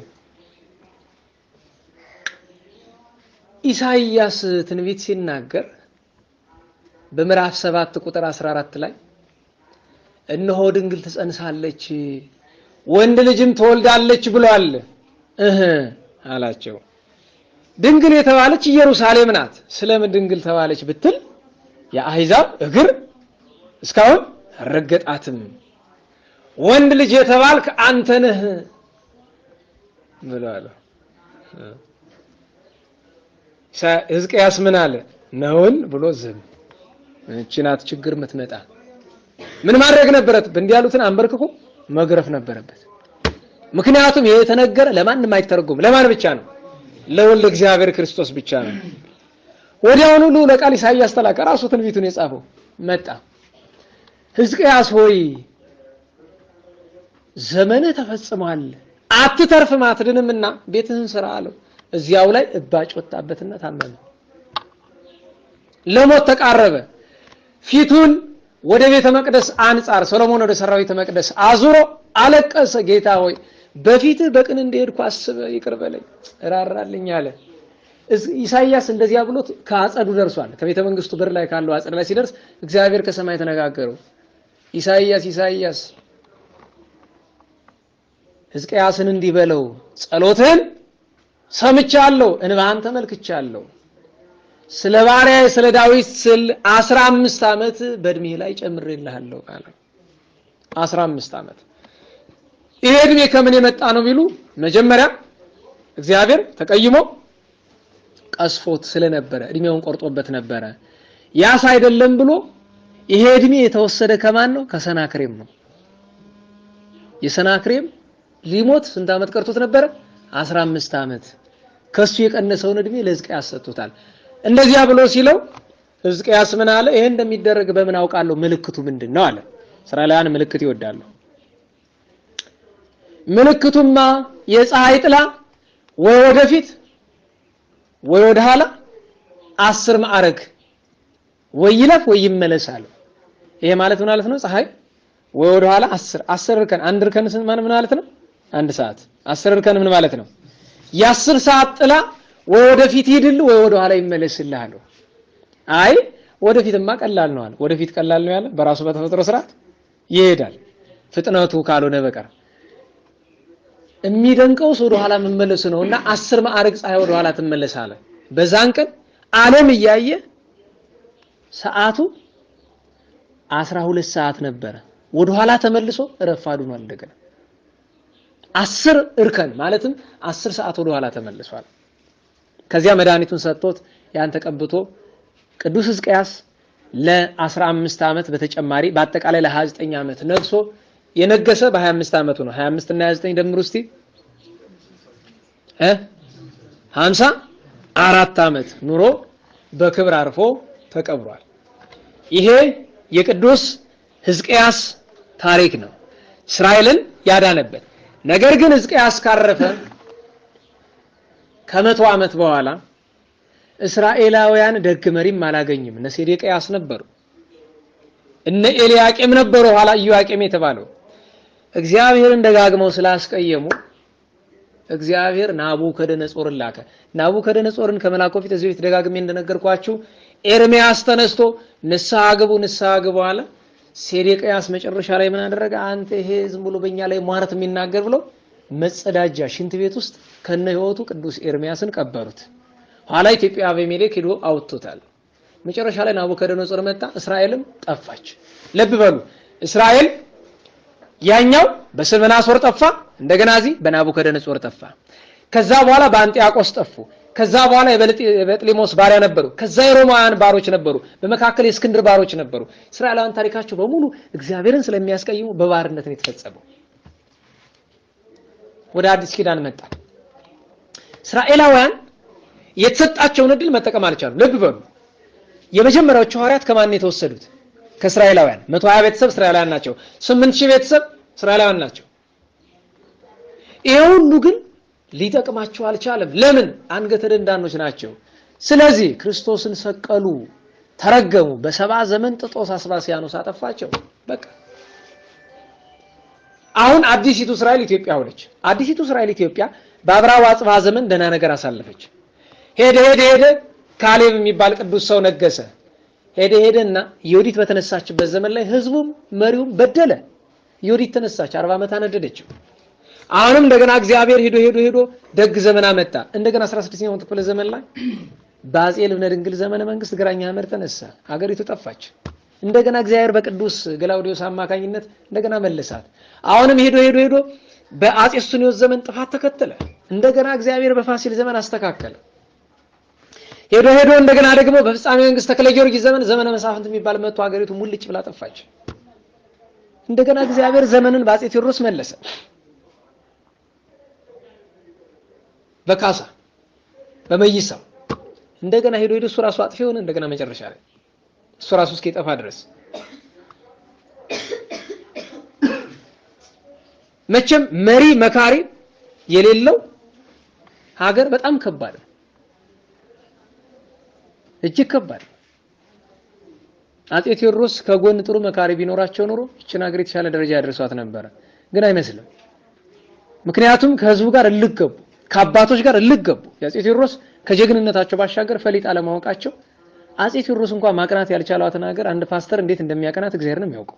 ኢሳይያስ ትንቢት ሲናገር በምዕራፍ ሰባት ቁጥር 14 ላይ እነሆ ድንግል ትጸንሳለች ወንድ ልጅም ትወልዳለች ብሏል እህ አላቸው። ድንግል የተባለች ኢየሩሳሌም ናት። ስለምን ድንግል ተባለች ብትል የአሕዛብ እግር እስካሁን አልረገጣትም። ወንድ ልጅ የተባልክ አንተ ነህ ብሏል። ሕዝቅያስ ምን አለ? ነውን ብሎ ዝም። እቺ ናት ችግር የምትመጣ። ምን ማድረግ ነበረበት? እንዲህ ያሉትን አንበርክኮ መግረፍ ነበረበት። ምክንያቱም ይሄ የተነገረ ለማንም አይተረጎም። ለማን ብቻ ነው? ለወልደ እግዚአብሔር ክርስቶስ ብቻ ነው። ወዲያውኑ ልዑለ ቃል ኢሳይያስ ተላከ። ራሱ ትንቢቱን የጻፈው መጣ። ሕዝቅያስ ሆይ ዘመንህ ተፈጽሟል፣ አትተርፍም፣ አትድንምና ቤትህን ስራ አለው። እዚያው ላይ እባጭ ወጣበትና ታመመ። ለሞት ተቃረበ። ፊቱን ወደ ቤተ መቅደስ አንጻር ሰሎሞን ወደ ሰራው ቤተ መቅደስ አዙሮ አለቀሰ። ጌታ ሆይ በፊትህ በቅን እንደሄድኩ አስበህ ይቅር በለኝ እራራልኝ አለ። ኢሳይያስ እንደዚያ ብሎት ከአጸዱ ደርሷል። ከቤተ መንግስቱ በር ላይ ካለው አጸድ ላይ ሲደርስ እግዚአብሔር ከሰማይ ተነጋገረው። ኢሳይያስ ኢሳይያስ ሕዝቅያስን እንዲህ በለው ጸሎትህን ሰምቻለሁ፣ እንባህን ተመልክቻለሁ። ስለ ባሪያዬ ስለ ዳዊት ስል አስራ አምስት ዓመት በእድሜ ላይ ጨምሬልሃለሁ አለ። አስራ አምስት ዓመት። ይሄ እድሜ ከምን የመጣ ነው ቢሉ መጀመሪያ እግዚአብሔር ተቀይሞ ቀስፎት ስለነበረ እድሜውን ቆርጦበት ነበረ። ያስ አይደለም ብሎ ይሄ እድሜ የተወሰደ ከማን ነው? ከሰናክሬም ነው። የሰናክሬም ሊሞት ስንት ዓመት ቀርቶት ነበረ? 15 ዓመት። ከሱ የቀነሰውን እድሜ ለሕዝቅያስ ሰጥቶታል። እንደዚያ ብሎ ሲለው ሕዝቅያስ ምን አለ? ይሄ እንደሚደረግ በምን አውቃለሁ? ምልክቱ ምንድን ነው አለ። እስራኤላውያን ምልክት ይወዳሉ። ምልክቱማ የፀሐይ ጥላ ወይ ወደፊት ወይ ወደ ኋላ አስር ማዕረግ ወይ ይለፍ ወይ ይመለስ አለ። ይሄ ማለት ምን ማለት ነው? ፀሐይ ወይ ወደ ኋላ አስር አስር እርከን አንድ እርከን ስንት ማለት ምን ማለት ነው? አንድ ሰዓት አስር እርከን ምን ማለት ነው? የአስር ሰዓት ጥላ ወይ ወደፊት ይሄድል ወይ ወደ ኋላ ይመለስልህ አለው። አይ ወደፊትማ ቀላል ነው አለ። ወደፊት ቀላል ነው ያለ በራሱ በተፈጥሮ ስርዓት ይሄዳል ፍጥነቱ ካልሆነ በቀር የሚደንቀውስ ወደ ኋላ መመለሱ ነው። እና አስር ማዕረግ ፀሐይ ወደ ኋላ ትመለሳለ። በዛን ቀን ዓለም እያየ ሰዓቱ አስራ ሁለት ሰዓት ነበረ። ወደ ኋላ ተመልሶ ረፋዱ ነው እንደገና አስር እርከን ማለትም አስር ሰዓት ወደ ኋላ ተመልሷል። ከዚያ መድኃኒቱን ሰጥቶት ያን ተቀብቶ ቅዱስ ሕዝቅያስ ለ15 ዓመት በተጨማሪ በአጠቃላይ ለ29 ዓመት ነግሶ የነገሰ በ25 ዓመቱ ነው። 25 እና 29 ደምሩ እስቲ እ 50 አራት ዓመት ኑሮ በክብር አርፎ ተቀብሯል። ይሄ የቅዱስ ሕዝቅያስ ታሪክ ነው፣ እስራኤልን ያዳነበት። ነገር ግን ሕዝቅያስ ካረፈ ከመቶ ዓመት በኋላ እስራኤላውያን ደግ መሪም አላገኝም። እነ ሴዴቅያስ ነበሩ፣ እነ ኤልያቄም ነበሩ። ኋላ ኢዮአቄም የተባለው እግዚአብሔርን ደጋግመው ስላስቀየሙ እግዚአብሔር ናቡከደነጾርን ላከ። ናቡከደነጾርን ከመላኩ ፊት እዚህ ቤት ደጋግሜ እንደነገርኳችሁ ኤርሚያስ ተነስቶ ንስሐ ግቡ ንስሐ ግቡ አለ። ሴዴቅያስ መጨረሻ ላይ ምን አደረገ? አንተ ይሄ ዝም ብሎ በእኛ ላይ ሟርት የሚናገር ብሎ መጸዳጃ ሽንት ቤት ውስጥ ከነ ሕይወቱ ቅዱስ ኤርሚያስን ቀበሩት። ኋላ ኢትዮጵያ አቤሜሌክ ሄዶ አውጥቶታል። መጨረሻ ላይ ናቡከደነጾር መጣ፣ እስራኤልም ጠፋች። ልብ በሉ እስራኤል ያኛው በስልመናሶር ጠፋ፣ እንደገና እዚህ በናቡከደነጾር ጠፋ። ከዛ በኋላ በአንጢያቆስ ጠፉ። ከዛ በኋላ የበጥሊሞስ ባሪያ ነበሩ። ከዛ የሮማውያን ባሮች ነበሩ። በመካከል የእስክንድር ባሮች ነበሩ። እስራኤላውያን ታሪካቸው በሙሉ እግዚአብሔርን ስለሚያስቀይሙ በባርነት ነው የተፈጸመው። ወደ አዲስ ኪዳን መጣ። እስራኤላውያን የተሰጣቸውን እድል መጠቀም አልቻሉም። ልብ በሉ የመጀመሪያዎቹ ሐዋርያት ከማን ነው የተወሰዱት? ከእስራኤላውያን መቶ ሀያ ቤተሰብ እስራኤላውያን ናቸው። ስምንት ሺህ ቤተሰብ እስራኤላውያን ናቸው። ይሄ ሁሉ ግን ሊጠቅማቸው አልቻለም። ለምን? አንገተ ደንዳኖች ናቸው። ስለዚህ ክርስቶስን ሰቀሉ፣ ተረገሙ። በሰባ ዘመን ጥጦስ አስባስያኖስ አጠፋቸው። በቃ አሁን አዲሲቱ እስራኤል ኢትዮጵያ ሆነች። አዲሲቱ እስራኤል ኢትዮጵያ በአብርሃ አጽብሃ ዘመን ደህና ነገር አሳለፈች። ሄደ ሄደ ሄደ ካሌብ የሚባል ቅዱስ ሰው ነገሰ። ሄደ ሄደና ዮዲት በተነሳችበት ዘመን ላይ ህዝቡም መሪውም በደለ። ዮዲት ተነሳች፣ አርባ ዓመት አነደደችው። አሁንም እንደገና እግዚአብሔር ሄዶ ሄዶ ሄዶ ደግ ዘመን አመጣ። እንደገና 16ኛው ክፍለ ዘመን ላይ በአጼ ልብነ ድንግል ዘመነ መንግስት ግራኝ አህመድ ተነሳ፣ አገሪቱ ጠፋች። እንደገና እግዚአብሔር በቅዱስ ገላውዲዮስ አማካኝነት እንደገና መለሳት። አሁንም ሄዶ ሄዶ ሄዶ በአጼ ሱስንዮስ ዘመን ጥፋት ተከተለ። እንደገና እግዚአብሔር በፋሲል ዘመን አስተካከለ። ሄዶ ሄዶ እንደገና ደግሞ በፍጻሜ መንግስት ተክለ ጊዮርጊስ ዘመን ዘመነ መሳፍንት የሚባል መጥቶ ሀገሪቱ ሙልጭ ብላ ጠፋች። እንደገና እግዚአብሔር ዘመንን በአጼ ቴዎድሮስ መለሰ። በካሳ በመይሳው እንደገና ሄዶ ሄዶ እሱ ራሱ አጥፊ ሆነ። እንደገና መጨረሻ ላይ እሱ ራሱ እስኪጠፋ ድረስ መቼም መሪ መካሪ የሌለው ሀገር በጣም ከባድ ነው። እጅግ ከባድ ነው። አጼ ቴዎድሮስ ከጎን ጥሩ መካሪ ቢኖራቸው ኖሮ ይችን ሀገር የተሻለ ደረጃ ያደርሷት ነበረ። ግን አይመስልም። ምክንያቱም ከህዝቡ ጋር እልክ ገቡ፣ ከአባቶች ጋር እልክ ገቡ። የአጼ ቴዎድሮስ ከጀግንነታቸው ባሻገር ፈሊጥ አለማወቃቸው አጼ ቴዎድሮስ እንኳን ማቅናት ያልቻሏትን ሀገር አንድ ፓስተር እንዴት እንደሚያቀናት እግዚአብሔር ነው የሚያውቀው።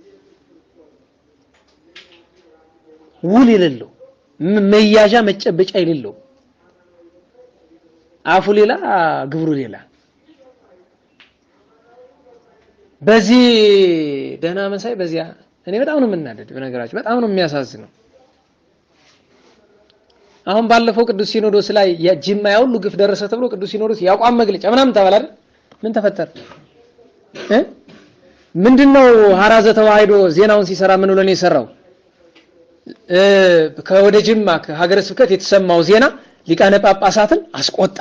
ውል የሌለው መያዣ መጨበጫ የሌለው አፉ ሌላ ግብሩ ሌላ። በዚህ ደህና መሳይ በዚያ እኔ በጣም ነው የምናደድ። በነገራችን በጣም ነው የሚያሳዝነው። አሁን ባለፈው ቅዱስ ሲኖዶስ ላይ የጅማ ያ ሁሉ ግፍ ደረሰ ተብሎ ቅዱስ ሲኖዶስ የአቋም መግለጫ ምናምን ተባለ አይደል? ምን ተፈጠረ እ ምንድነው ሀራዘ ተዋሕዶ ዜናውን ሲሰራ ምን ብሎ ነው የሰራው? ከወደ ጅማ ከሀገረ ስብከት የተሰማው ዜና ሊቃነ ጳጳሳትን አስቆጣ።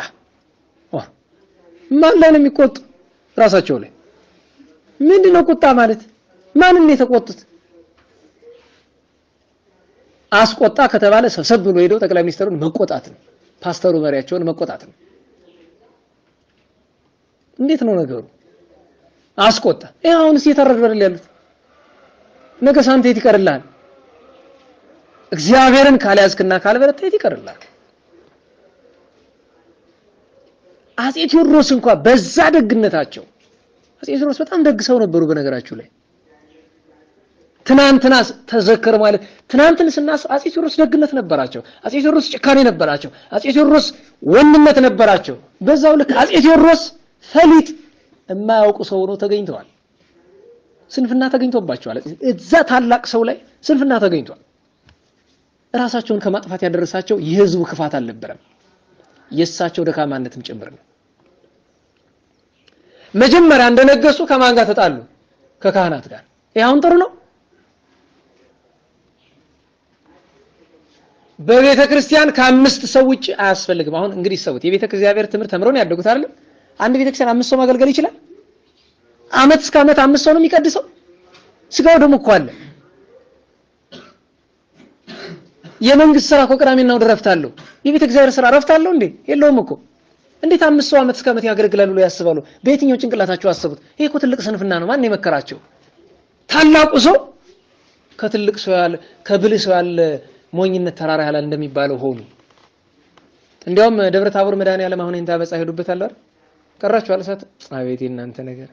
ማን ላይ ነው የሚቆጡ? ራሳቸው ላይ። ምንድነው ቁጣ ማለት? ማንን ነው የተቆጡት? አስቆጣ ከተባለ ሰብሰብ ብሎ ሄደው ጠቅላይ ሚኒስትሩን መቆጣት ነው። ፓስተሩ መሪያቸውን መቆጣት ነው። እንዴት ነው ነገሩ? አስቆጣ። ይሄ አሁንስ እየተረዱ አይደል ያሉት? ነገ ሳንተ የት ይቀርልሃል? እግዚአብሔርን ካልያዝክና ካልበረታ የት ይቀርልሃል? አጼ ቴዎድሮስ እንኳን በዛ ደግነታቸው አጼ ቴዎድሮስ በጣም ደግ ሰው ነበሩ። በነገራችሁ ላይ ትናንትና ተዘከር ማለት ትናንትን ስናስብ አጼ ቴዎድሮስ ደግነት ነበራቸው። አጼ ቴዎድሮስ ጭካኔ ነበራቸው። አጼ ቴዎድሮስ ወንድነት ነበራቸው። በዛው ልክ አጼ ቴዎድሮስ ፈሊጥ የማያውቁ ሰው ሆነው ተገኝተዋል። ስንፍና ተገኝቶባቸዋል። እዛ ታላቅ ሰው ላይ ስንፍና ተገኝቷል። እራሳቸውን ከማጥፋት ያደረሳቸው የህዝቡ ክፋት አልነበረም፣ የእሳቸው ደካማነትም ጭምር ነው። መጀመሪያ እንደነገሱ ከማን ጋር ተጣሉ? ከካህናት ጋር። ይህ አሁን ጥሩ ነው። በቤተ ክርስቲያን ከአምስት ሰው ውጭ አያስፈልግም። አሁን እንግዲህ ሰውት የቤተ እግዚአብሔር ትምህርት ተምረው ነው ያደጉት አይደለም። አንድ ቤተ ክርስቲያን አምስት ሰው ማገልገል ይችላል። አመት እስከ አመት አምስት ሰው ነው የሚቀድሰው። ስጋው ደግሞ እኮ አለ። የመንግስት ስራ እኮ ቅዳሜና እሑድ እረፍት አለው። የቤተ እግዚአብሔር ስራ እረፍት አለው እንዴ? የለውም እኮ። እንዴት አምስት ሰው አመት እስከ አመት ያገለግላሉ ብለው ያስባሉ? በየትኛው ጭንቅላታቸው አሰቡት? ይሄ እኮ ትልቅ ስንፍና ነው። ማን የመከራቸው? ታላቁ ሰው ከትልቅ ሰው ያለ ከብልህ ሰው ያለ ሞኝነት ተራራ ያህላል እንደሚባለው ሆኑ። እንዲያውም ደብረ ታቦር መድኃኔዓለም አሁን ይንታ በጻ ሄዱበት አለ አይደል? ቀራችሁ አልሳት አቤት እናንተ ነገር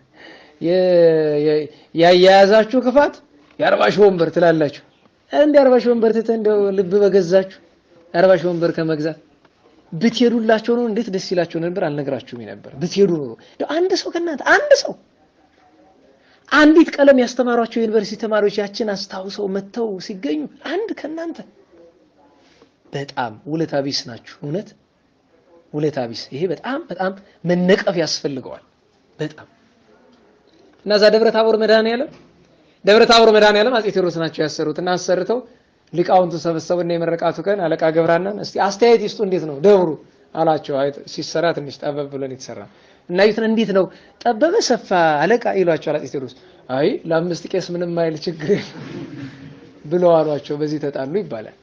ያያያዛችሁ ክፋት የአርባ ሺህ ወንበር ትላላችሁ። እንደ አርባ ሺህ ወንበር ትተህ እንደው ልብ በገዛችሁ የአርባ ሺህ ወንበር ከመግዛት ብትሄዱላቸው ነው እንዴት ደስ ይላቸው ነበር። አልነግራችሁም ነበር ብትሄዱ ነው እንደው አንድ ሰው ከእናንተ አንድ ሰው አንዲት ቀለም ያስተማሯቸው የዩኒቨርሲቲ ተማሪዎች ያችን አስታውሰው መጥተው ሲገኙ አንድ ከእናንተ በጣም ውለታ ቢስ ናችሁ። እውነት ውለታ ቢስ። ይሄ በጣም በጣም መነቀፍ ያስፈልገዋል። በጣም እና እዛ ደብረ ታቦር መድኃኔዓለም ደብረ ታቦር መድኃኔዓለም አጼ ቴዎድሮስ ናቸው ያሰሩት እና አሰርተው ሊቃውንቱ ሰበሰቡና የመረቃቱ ቀን አለቃ ገብረሐናን እስቲ አስተያየት ይስጡ እንዴት ነው ደብሩ አላቸው። አይ ሲሰራ ትንሽ ጠበብ ብለን የተሰራ እና ይሁትን እንዴት ነው ጠበበ ሰፋ አለቃ ይሏቸዋል አጼ ቴዎድሮስ። አይ ለአምስት ቄስ ምንም አይል ችግር ብለው አሏቸው። በዚህ ተጣሉ ይባላል።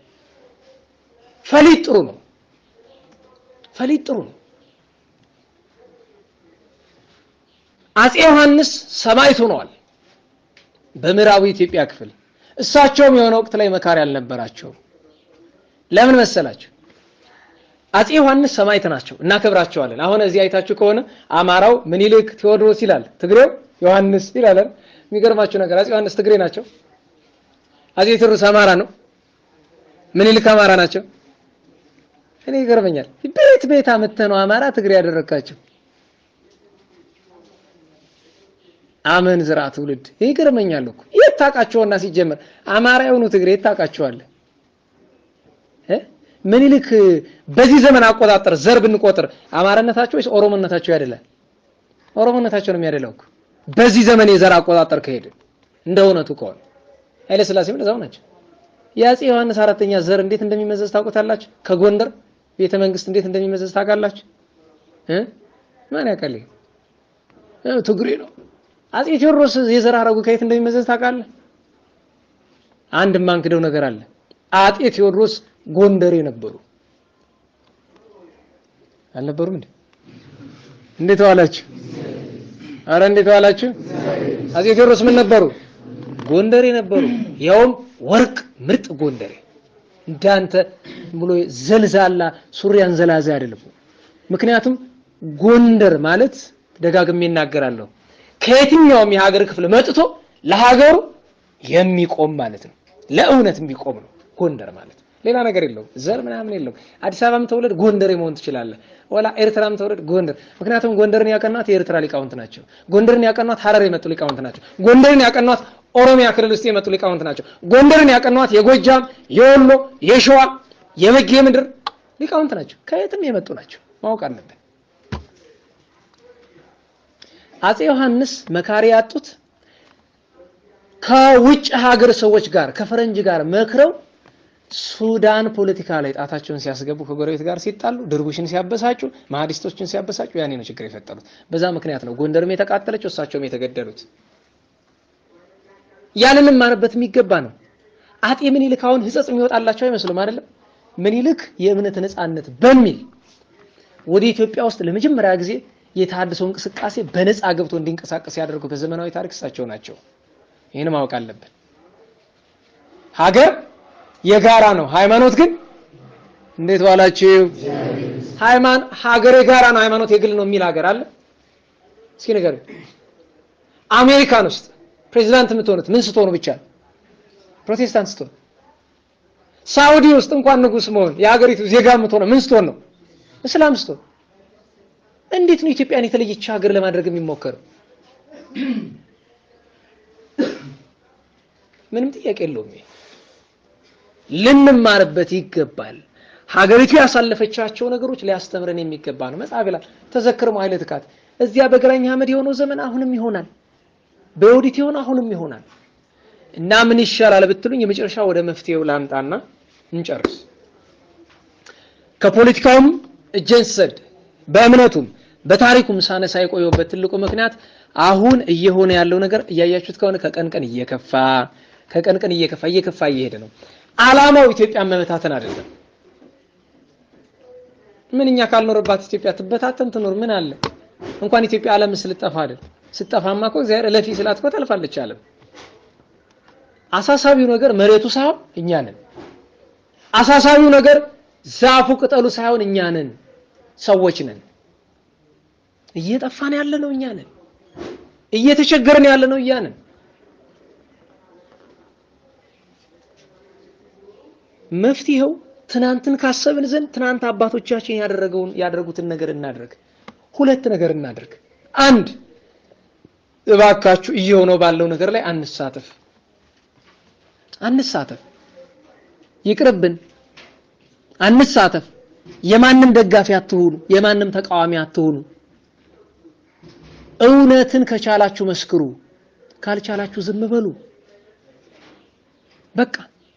ፈሊጥ ጥሩ ነው። ፈሊጥ ጥሩ ነው። አጼ ዮሐንስ ሰማዕት ሆነዋል በምዕራቡ ኢትዮጵያ ክፍል። እሳቸውም የሆነ ወቅት ላይ መካሪ አልነበራቸውም። ለምን መሰላቸው? አጼ ዮሐንስ ሰማዕት ናቸው፣ እናከብራቸዋለን። አሁን እዚህ አይታችሁ ከሆነ አማራው ምኒልክ ቴዎድሮስ ይላል፣ ትግሬው ዮሐንስ ይላል። የሚገርማችሁ ነገር አጼ ዮሐንስ ትግሬ ናቸው። አጼ ቴዎድሮስ አማራ ነው። ምኒልክ አማራ ናቸው። እኔ ይገርመኛል። ቤት ቤት አመተህ ነው አማራ ትግሬ ያደረካቸው። አመን ዝራ ትውልድ ይገርመኛል እኮ የት ታውቃቸውና ሲጀመር አማራ የሆኑ ትግሬ የት ታውቃቸዋለህ? ምኒልክ በዚህ ዘመን አቆጣጠር ዘር ብንቆጥር አማራነታቸው ወይስ ኦሮሞነታቸው ያደላል? ኦሮሞነታቸው ነው የሚያደላው እኮ በዚህ ዘመን የዘር አቆጣጠር ከሄደ እንደ እውነቱ ከሆነ ኃይለ ሥላሴም እንደዛው ናቸው። የአፄ ዮሐንስ አራተኛ ዘር እንዴት እንደሚመዘዝ ታውቁታላችሁ? ከጎንደር ቤተ መንግስት እንዴት እንደሚመዘዝ ታውቃላችሁ? እ ማን ያውቃል? ትግሬ ነው። አፄ ቴዎድሮስ የዘር ሐረጉ ከየት እንደሚመዘዝ ታውቃለህ? አንድ ማንክደው ነገር አለ። አፄ ቴዎድሮስ ጎንደሬ ነበሩ። አልነበሩም እንዴ? እንዴት ዋላችሁ? አረ እንዴት ዋላችሁ? አፄ ቴዎድሮስ ምን ነበሩ? ጎንደሬ ነበሩ። ያውም ወርቅ ምርጥ ጎንደሬ። እንዳንተ ብሎ ዘልዛላ ሱሪያን ዘላዛ አይደለም። ምክንያቱም ጎንደር ማለት ደጋግሜ እናገራለሁ ከየትኛውም የሀገር ክፍል መጥቶ ለሀገሩ የሚቆም ማለት ነው። ለእውነት የሚቆም ነው ጎንደር ማለት ሌላ ነገር የለውም። ዘር ምናምን የለውም። አዲስ አበባም ተወለድ ጎንደሬ መሆን ትችላለህ። ወላ ኤርትራም ተወለድ ጎንደር። ምክንያቱም ጎንደርን ያቀኗት የኤርትራ ሊቃውንት ናቸው። ጎንደርን ያቀኗት ሀረር የመጡ ሊቃውንት ናቸው። ጎንደርን ያቀኗት ኦሮሚያ ክልል ውስጥ የመጡ ሊቃውንት ናቸው። ጎንደርን ያቀኗት የጎጃም፣ የወሎ፣ የሸዋ፣ የበጌ ምድር ሊቃውንት ናቸው። ከየትም የመጡ ናቸው። ማወቅ አለብን። አፄ ዮሐንስ መካሪ ያጡት ከውጭ ሀገር ሰዎች ጋር ከፈረንጅ ጋር መክረው ሱዳን ፖለቲካ ላይ ጣታቸውን ሲያስገቡ ከጎረቤት ጋር ሲጣሉ ድርቡሽን ሲያበሳጩ ማህዲስቶችን ሲያበሳጩ ያኔ ነው ችግር የፈጠሩት። በዛ ምክንያት ነው ጎንደርም የተቃጠለችው እሳቸውም የተገደሉት። ያንንም ማረበት የሚገባ ነው። አጤ ምኒልክ አሁን ሕጸጽ የሚወጣላቸው አይመስሉም አይደለም። ምኒልክ የእምነት ነፃነት በሚል ወደ ኢትዮጵያ ውስጥ ለመጀመሪያ ጊዜ የተሃድሶ እንቅስቃሴ በነፃ ገብቶ እንዲንቀሳቀስ ያደርጉ በዘመናዊ ታሪክ እሳቸው ናቸው። ይህን ማወቅ አለብን። ሀገር የጋራ ነው፣ ሃይማኖት ግን እንዴት ዋላችሁ? ሃይማኖት ሀገር የጋራ ነው፣ ሃይማኖት የግል ነው የሚል ሀገር አለ? እስኪ ነገር አሜሪካን ውስጥ ፕሬዚዳንት የምትሆኑት ምን ስትሆኑ ብቻ ነው? ፕሮቴስታንት ስትሆኑ። ሳውዲ ውስጥ እንኳን ንጉስ መሆን የሀገሪቱ ዜጋ የምትሆነው ምን ስትሆን ነው? እስላም ስትሆን። እንዴት ነው ኢትዮጵያን የተለየች ሀገር ለማድረግ የሚሞከረው? ምንም ጥያቄ የለውም። ልንማርበት ይገባል። ሀገሪቱ ያሳለፈቻቸው ነገሮች ሊያስተምረን የሚገባ ነው። መጽሐፍ ይላል ተዘክርሞ ኃይለ ትካት እዚያ በግራኝ አህመድ የሆነው ዘመን አሁንም ይሆናል፣ በዮዲት የሆነ አሁንም ይሆናል እና ምን ይሻላል ብትሉኝ የመጨረሻ ወደ መፍትሄው ላምጣና እንጨርስ። ከፖለቲካውም እጄን ስሰድ በእምነቱም በታሪኩም ሳነሳ የቆየበት ትልቁ ምክንያት አሁን እየሆነ ያለው ነገር እያያችሁት ከሆነ ከቀን ቀን እየከፋ ከቀን ቀን እየከፋ እየከፋ እየሄደ ነው። ዓላማው ኢትዮጵያን መበታተን አይደለም። ምን እኛ ካልኖርባት ኢትዮጵያ ትበታተን ትኖር ምን አለ? እንኳን ኢትዮጵያ ዓለም ስልጠፋ አይደል? ስጠፋማ እኮ እግዚአብሔር እለፊ ስላት እኮ ታልፋለች ዓለም። አሳሳቢው ነገር መሬቱ ሳይሆን እኛ ነን። አሳሳቢው ነገር ዛፉ ቅጠሉ ሳይሆን እኛ ነን፣ ሰዎች ነን። እየጠፋን ያለ ነው እኛ ነን። እየተቸገርን ያለ ነው እኛ ነን። መፍትሄው ትናንትን ካሰብን ዘንድ ትናንት አባቶቻችን ያደረገውን ያደረጉትን ነገር እናድርግ። ሁለት ነገር እናድርግ። አንድ እባካችሁ እየሆነው ባለው ነገር ላይ አንሳተፍ አንሳተፍ፣ ይቅርብን፣ አንሳተፍ። የማንም ደጋፊ አትሁኑ፣ የማንም ተቃዋሚ አትሁኑ። እውነትን ከቻላችሁ መስክሩ፣ ካልቻላችሁ ዝም በሉ። በቃ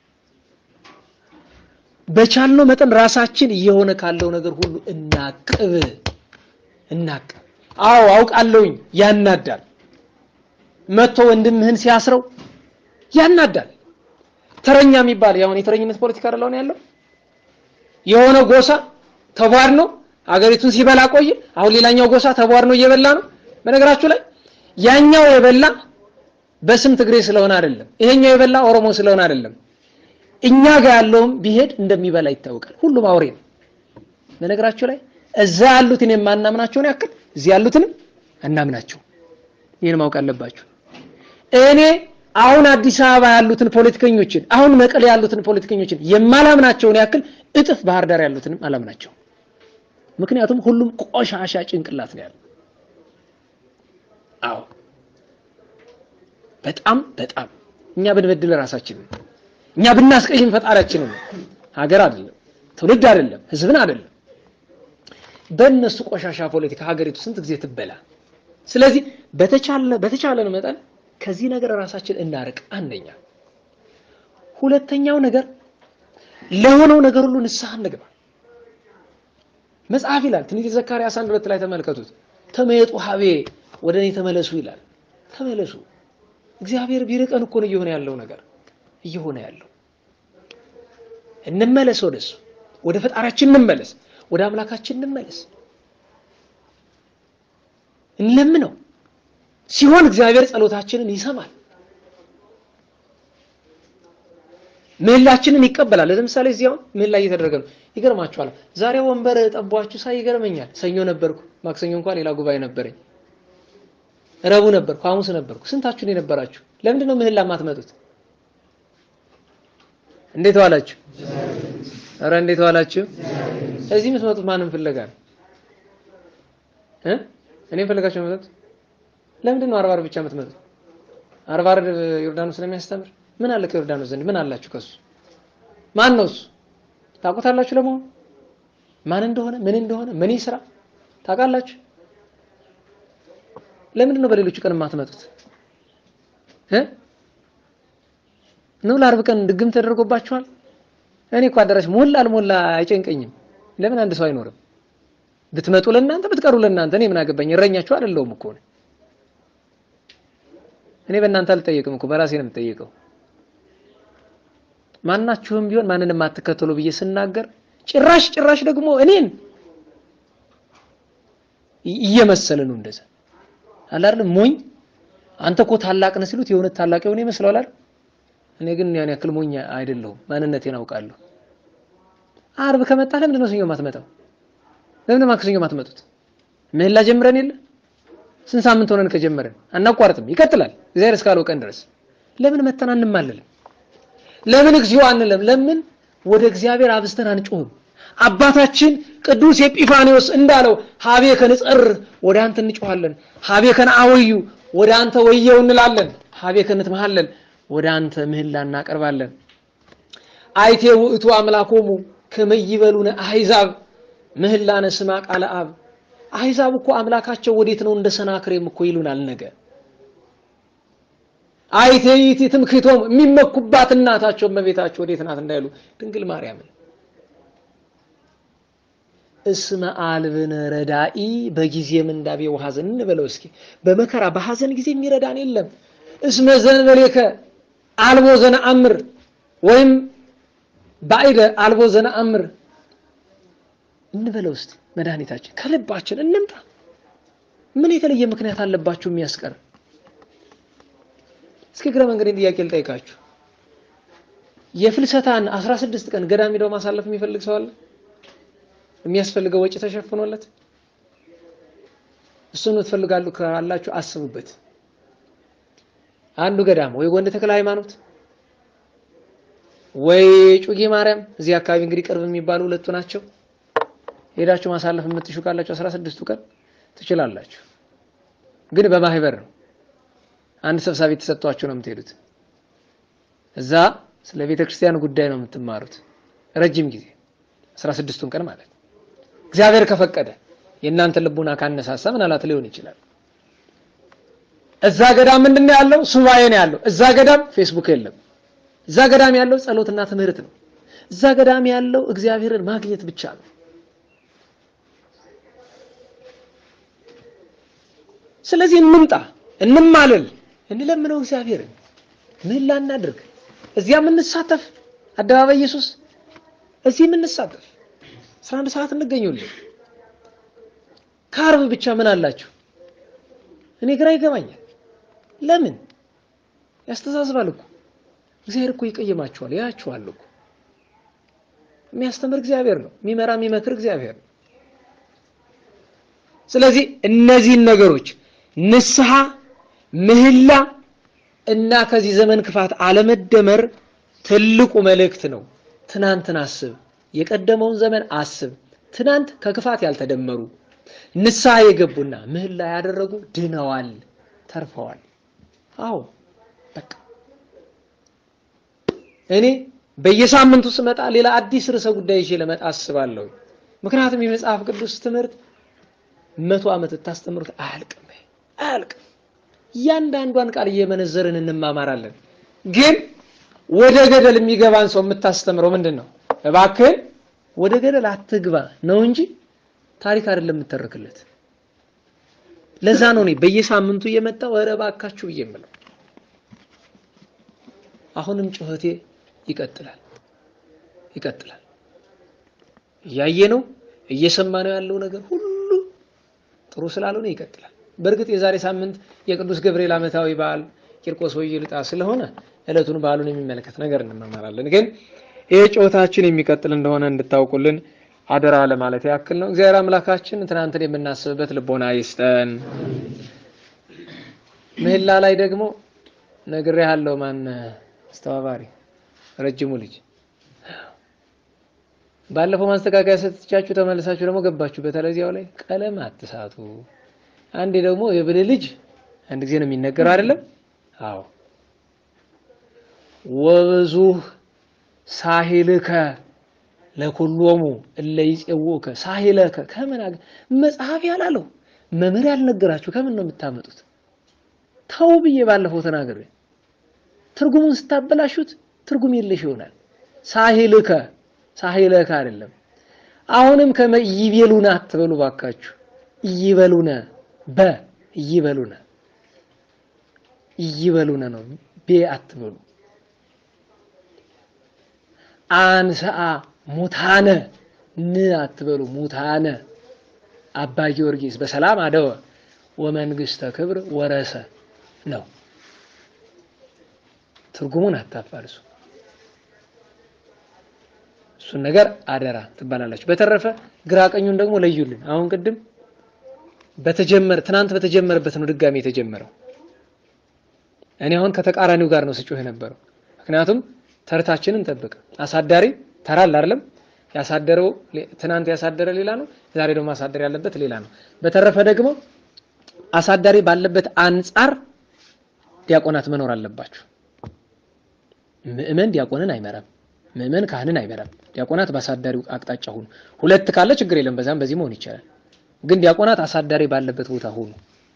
በቻልነው መጠን ራሳችን እየሆነ ካለው ነገር ሁሉ እናቅብ እናቅብ። አዎ አውቃለሁኝ፣ ያናዳል። መጥቶ ወንድምህን ሲያስረው ያናዳል። ተረኛ የሚባል ያሁን የተረኝነት ፖለቲካ አይደል ያለው። የሆነ ጎሳ ተቧድኖ አገሪቱን ሲበላ ቆየ። አሁን ሌላኛው ጎሳ ተቧድኖ እየበላ ነው። በነገራችሁ ላይ ያኛው የበላ በስም ትግሬ ስለሆነ አይደለም፣ ይሄኛው የበላ ኦሮሞ ስለሆነ አይደለም። እኛ ጋር ያለውም ቢሄድ እንደሚበላ ይታወቃል። ሁሉም አውሬ ነው። በነገራችሁ ላይ እዛ ያሉትን የማናምናቸውን ያክል እዚህ ያሉትንም አናምናቸው። ይህን ማወቅ አለባችሁ። እኔ አሁን አዲስ አበባ ያሉትን ፖለቲከኞችን አሁን መቀሌ ያሉትን ፖለቲከኞችን የማላምናቸውን ያክል እጥፍ ባህር ዳር ያሉትንም አላምናቸው። ምክንያቱም ሁሉም ቆሻሻ ጭንቅላት ነው ያለው። አዎ በጣም በጣም እኛ ብንበድል ራሳችንን እኛ ብናስቀይም ፈጣሪያችንን ሀገር አይደለም ትውልድ አይደለም ሕዝብን አይደለም። በእነሱ ቆሻሻ ፖለቲካ ሀገሪቱ ስንት ጊዜ ትበላ። ስለዚህ በተቻለ በተቻለን መጠን ከዚህ ነገር ራሳችን እናርቅ። አንደኛ። ሁለተኛው ነገር ለሆነው ነገር ሁሉ ንስሐ እንግባ። መጽሐፍ ይላል ትንቢተ ዘካርያስ አንድ ሁለት ላይ ተመልከቱት። ተመየጡ ሀቤ ወደ እኔ ተመለሱ ይላል። ተመለሱ። እግዚአብሔር ቢርቀን እኮ ነው እየሆነ ያለው ነገር እየሆነ ያለው። እንመለስ፣ ወደሱ ወደ ፈጣሪያችን እንመለስ፣ ወደ አምላካችን እንመለስ፣ እንለምነው። ሲሆን እግዚአብሔር ጸሎታችንን ይሰማል፣ ምህላችንን ይቀበላል። ለምሳሌ እዚህ አሁን ምህላ እየተደረገ ነው። ይገርማችኋል። ዛሬ ወንበር ጠቧችሁ ሳይ ይገርመኛል። ሰኞ ነበርኩ፣ ማክሰኞ እንኳን ሌላ ጉባኤ ነበረኝ፣ ረቡዕ ነበርኩ፣ ሐሙስ ነበርኩ። ስንታችሁን የነበራችሁ? ለምንድን ነው ምህላ የማትመጡት? እንዴት ዋላችሁ? ኧረ እንዴት ዋላችሁ? እዚህ የምትመጡት ማንም ፍለጋ ነው እ እኔም ፈልጋችሁ ነው የምትመጡት? ለምንድን ነው አርባ ዓርብ ብቻ የምትመጡት? አርባ አርብ ዮርዳኖስ ስለሚያስተምር ምን አለ ከዮርዳኖስ ዘንድ ምን አላችሁ ከሱ? ማን ነው እሱ? ታውቁታላችሁ? ለመሆኑ ማን እንደሆነ ምን እንደሆነ ምን ይስራ ታውቃላችሁ? ለምንድን ነው በሌሎቹ ቀን የማትመጡት እ ነው ለአርብ ቀን ድግም ተደርጎባችኋል? እኔ እኮ አዳራሽ ሞላ አልሞላ አይጨንቀኝም። ለምን አንድ ሰው አይኖርም? ብትመጡ ለእናንተ ብትቀሩ ለእናንተ እኔ ምን አገባኝ? እረኛችሁ አይደለሁም እኮ እኔ በእናንተ አልጠየቅም እኮ በራሴ ነው የምጠየቀው። ማናችሁም ቢሆን ማንንም የማትከተሉ ብዬ ስናገር ጭራሽ ጭራሽ ደግሞ እኔን እየመሰለ ነው እንደዛ አለ አይደል? ሞኝ አንተ እኮ ታላቅ ነህ ሲሉት የእውነት ታላቅ የሆነ ይመስለዋል አይደል? እኔ ግን ያን ያክል ሞኝ አይደለሁም። ማንነቴን አውቃለሁ። አርብ ከመጣ ለምንድን ነው ሰኞ የማትመጣው? ለምን ማክሰኞ የማትመጡት? ምህላ ጀምረን የለ ስንት ሳምንት ሆነን ከጀመረን አናቋርጥም፣ ይቀጥላል እግዚአብሔር እስካለው ቀን ድረስ። ለምን መተን አንማለልም? ለምን እግዚኦ አንለም? ለምን ወደ እግዚአብሔር አብዝተን አንጮህም? አባታችን ቅዱስ ኤጲፋኒዎስ እንዳለው ሀቤ ከንጸር ወደ አንተ እንጮሃለን፣ ሀቤ ከነአወዩ ወደ አንተ ወየው እንላለን፣ ሀቤ ከንትመሃለን ወደ አንተ ምህላ እናቀርባለን። አይቴ ውእቱ አምላኮሙ ከመይበሉነ አሕዛብ ምህላነ ስማ ቃለ አብ አሕዛብ እኮ አምላካቸው ወዴት ነው እንደ ሰናክሬም እኮ ይሉናል። ነገ አይቴ ይእቲ ትምክህቶሙ የሚመኩባት እናታቸው እመቤታቸው ወዴት ናት እንዳይሉ ድንግል ማርያምን እስመ አልብነ ረዳኢ በጊዜ ምንዳቤ ወሐዘን እንበለው እስኪ። በመከራ በሐዘን ጊዜ የሚረዳን የለም። እስመ ዘንበሌከ አልቦ ዘነአምር ወይም ባዕደ አልቦ ዘነአምር እንበለው እስቲ። መድኃኒታችን ከልባችን እንምጣ። ምን የተለየ ምክንያት አለባችሁ የሚያስቀር? እስኪ እግረ መንገዴን ጥያቄ ልጠይቃችሁ። የፍልሰታን 16 ቀን ገዳም ሄደው ማሳለፍ የሚፈልግ ሰው አለ? የሚያስፈልገው ወጪ ተሸፍኖለት? እሱን ትፈልጋሉ ካላችሁ አስቡበት። አንዱ ገዳም ወይ ጎንደ ተክለ ሃይማኖት ወይ ጩጌ ማርያም እዚህ አካባቢ እንግዲህ ቅርብ የሚባሉ ሁለቱ ናቸው። ሄዳችሁ ማሳለፍ የምትሹ ካላችሁ አስራ ስድስቱ ቀን ትችላላችሁ። ግን በማህበር ነው። አንድ ሰብሳቢ ተሰጥቷችሁ ነው የምትሄዱት። እዛ ስለ ቤተ ክርስቲያን ጉዳይ ነው የምትማሩት ረጅም ጊዜ አስራ ስድስቱን ቀን ማለት እግዚአብሔር ከፈቀደ የእናንተ ልቡና ካነሳሳ ምናልባት ሊሆን ይችላል። እዛ ገዳም ምንድን ነው ያለው? ሱባኤ ነው ያለው። እዛ ገዳም ፌስቡክ የለም። እዛ ገዳም ያለው ጸሎትና ትምህርት ነው። እዛ ገዳም ያለው እግዚአብሔርን ማግኘት ብቻ ነው። ስለዚህ እንምጣ፣ እንማለል፣ እንለምነው እግዚአብሔርን ምህላ እናድርግ። እዚያ የምንሳተፍ አደባባይ ኢየሱስ እዚህ የምንሳተፍ አስራ አንድ ሰዓት እንገኙልን። ከአርብ ብቻ ምን አላችሁ? እኔ ግራ ይገባኛል። ለምን ያስተዛዝባል እኮ እግዚአብሔር እኮ ይቀየማችኋል፣ ያያችኋል እኮ የሚያስተምር እግዚአብሔር ነው፣ የሚመራ የሚመክር እግዚአብሔር ነው። ስለዚህ እነዚህን ነገሮች ንስሐ፣ ምህላ እና ከዚህ ዘመን ክፋት አለመደመር ትልቁ መልእክት ነው። ትናንትን አስብ፣ የቀደመውን ዘመን አስብ። ትናንት ከክፋት ያልተደመሩ ንስሐ የገቡና ምህላ ያደረጉ ድነዋል፣ ተርፈዋል። አዎ በቃ እኔ በየሳምንቱ ስመጣ ሌላ አዲስ ርዕሰ ጉዳይ ይዤ ለመጣ አስባለሁ። ምክንያቱም የመጽሐፍ ቅዱስ ትምህርት መቶ ዓመት ታስተምሩት አያልቅም አያልቅም። እያንዳንዷን ቃል እየመነዘርን እንማማራለን። ግን ወደ ገደል የሚገባን ሰው የምታስተምረው ምንድን ነው? እባክህን ወደ ገደል አትግባ ነው እንጂ ታሪክ አይደለም የምተርክለት። ለዛ ነው እኔ በየሳምንቱ እየመጣሁ ኧረ እባካችሁ ብዬ የምለው። አሁንም ጩኸቴ ይቀጥላል ይቀጥላል። እያየ ነው እየሰማ ነው ያለው ነገር ሁሉ ጥሩ ስላልሆነ ይቀጥላል። በእርግጥ የዛሬ ሳምንት የቅዱስ ገብርኤል ዓመታዊ በዓል ቂርቆስ ወይልጣ ስለሆነ ዕለቱን በዓሉን የሚመለከት ነገር እንመማራለን። ግን ይህ ጩኸታችን የሚቀጥል እንደሆነ እንድታውቁልን አደራ ለማለት ያክል ነው። እግዚአብሔር አምላካችን ትናንትን የምናስብበት ልቦና ይስጠን። ምህላ ላይ ደግሞ ነግሬሃለሁ። ማን አስተባባሪ ረጅሙ ልጅ ባለፈው ማስተካከያ ሰጥቻችሁ ተመልሳችሁ ደግሞ ገባችሁ። በተለይ እዚያው ላይ ቀለም አትሳቱ። አንዴ ደግሞ የብልህ ልጅ አንድ ጊዜ ነው የሚነገረው አይደለም? አዎ ወብዙህ ሳሂልከ ለኩሎሙ እለ ይጼውከ ሳሂለከ ከምን አገ መጽሐፍ ያላለው መምህር ያልነገራችሁ ከምን ነው የምታመጡት? ተው ብዬ ባለፈው ተናግሬ ትርጉሙን ስታበላሹት ትርጉም የለሽ ይሆናል። ሳሂልከ ሳሂለከ አይደለም። አሁንም ከመ ይቤሉነ አትበሉ ባካችሁ። ይበሉነ በ ይበሉነ ይበሉነ ነው ቤ አትበሉ። አንሰአ ሙታነ ን አትበሉ። ሙታነ አባ ጊዮርጊስ በሰላም አደወ ወመንግስተ ክብር ወረሰ ነው። ትርጉሙን አታፋልሱ። እሱን ነገር አደራ ትባላላችሁ። በተረፈ ግራ ቀኙን ደግሞ ለዩልን። አሁን ቅድም በተጀመረ ትናንት በተጀመረበት ነው ድጋሚ የተጀመረው። እኔ አሁን ከተቃራኒው ጋር ነው ስጮህ የነበረው። ምክንያቱም ተርታችንን ጠብቅ። አሳዳሪ ተራል አይደለም ያሳደረው ትናንት ያሳደረ ሌላ ነው፣ ዛሬ ደግሞ ማሳደር ያለበት ሌላ ነው። በተረፈ ደግሞ አሳዳሪ ባለበት አንጻር ዲያቆናት መኖር አለባችሁ። ምእመን ዲያቆንን አይመራም። ምእመን ካህንን አይመራም። ዲያቆናት በአሳዳሪው አቅጣጫ ሁኑ። ሁለት ካለ ችግር የለም፣ በዛም በዚህ መሆን ይቻላል። ግን ዲያቆናት አሳዳሪ ባለበት ቦታ ሁኑ።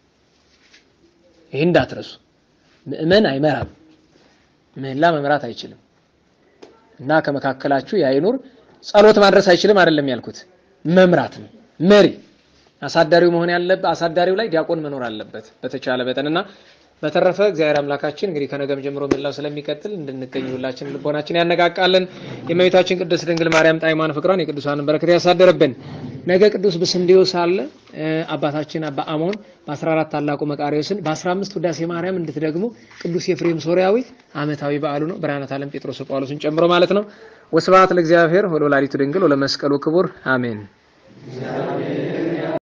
ይህ እንዳትረሱ። ምእመን አይመራም። ምህላ መምራት አይችልም። እና ከመካከላችሁ ያይኑር ጸሎት ማድረስ አይችልም አይደለም ያልኩት፣ መምራት ነው። መሪ አሳዳሪው መሆን ያለበት አሳዳሪው ላይ ዲያቆን መኖር አለበት በተቻለ መጠንና በተረፈ እግዚአብሔር አምላካችን እንግዲህ ከነገም ጀምሮ ምላው ስለሚቀጥል እንድንገኝ ሁላችን ልቦናችን ያነቃቃለን። የእመቤታችን ቅድስት ድንግል ማርያም ጣዕሟን ፍቅሯን የቅዱሳንን በረከት ያሳደረብን። ነገ ቅዱስ ብስንዴዎስ አለ አባታችን አባ አሞን በ14 ታላቁ መቃሪዎስን በ15 ውዳሴ ማርያም እንድትደግሙ ቅዱስ ኤፍሬም ሶርያዊ ዓመታዊ በዓሉ ነው። ብርሃነ ዓለም ጴጥሮስ ጳውሎስን ጨምሮ ማለት ነው። ወስብሐት ለእግዚአብሔር ወለወላዲቱ ድንግል ወለመስቀሉ ክቡር አሜን።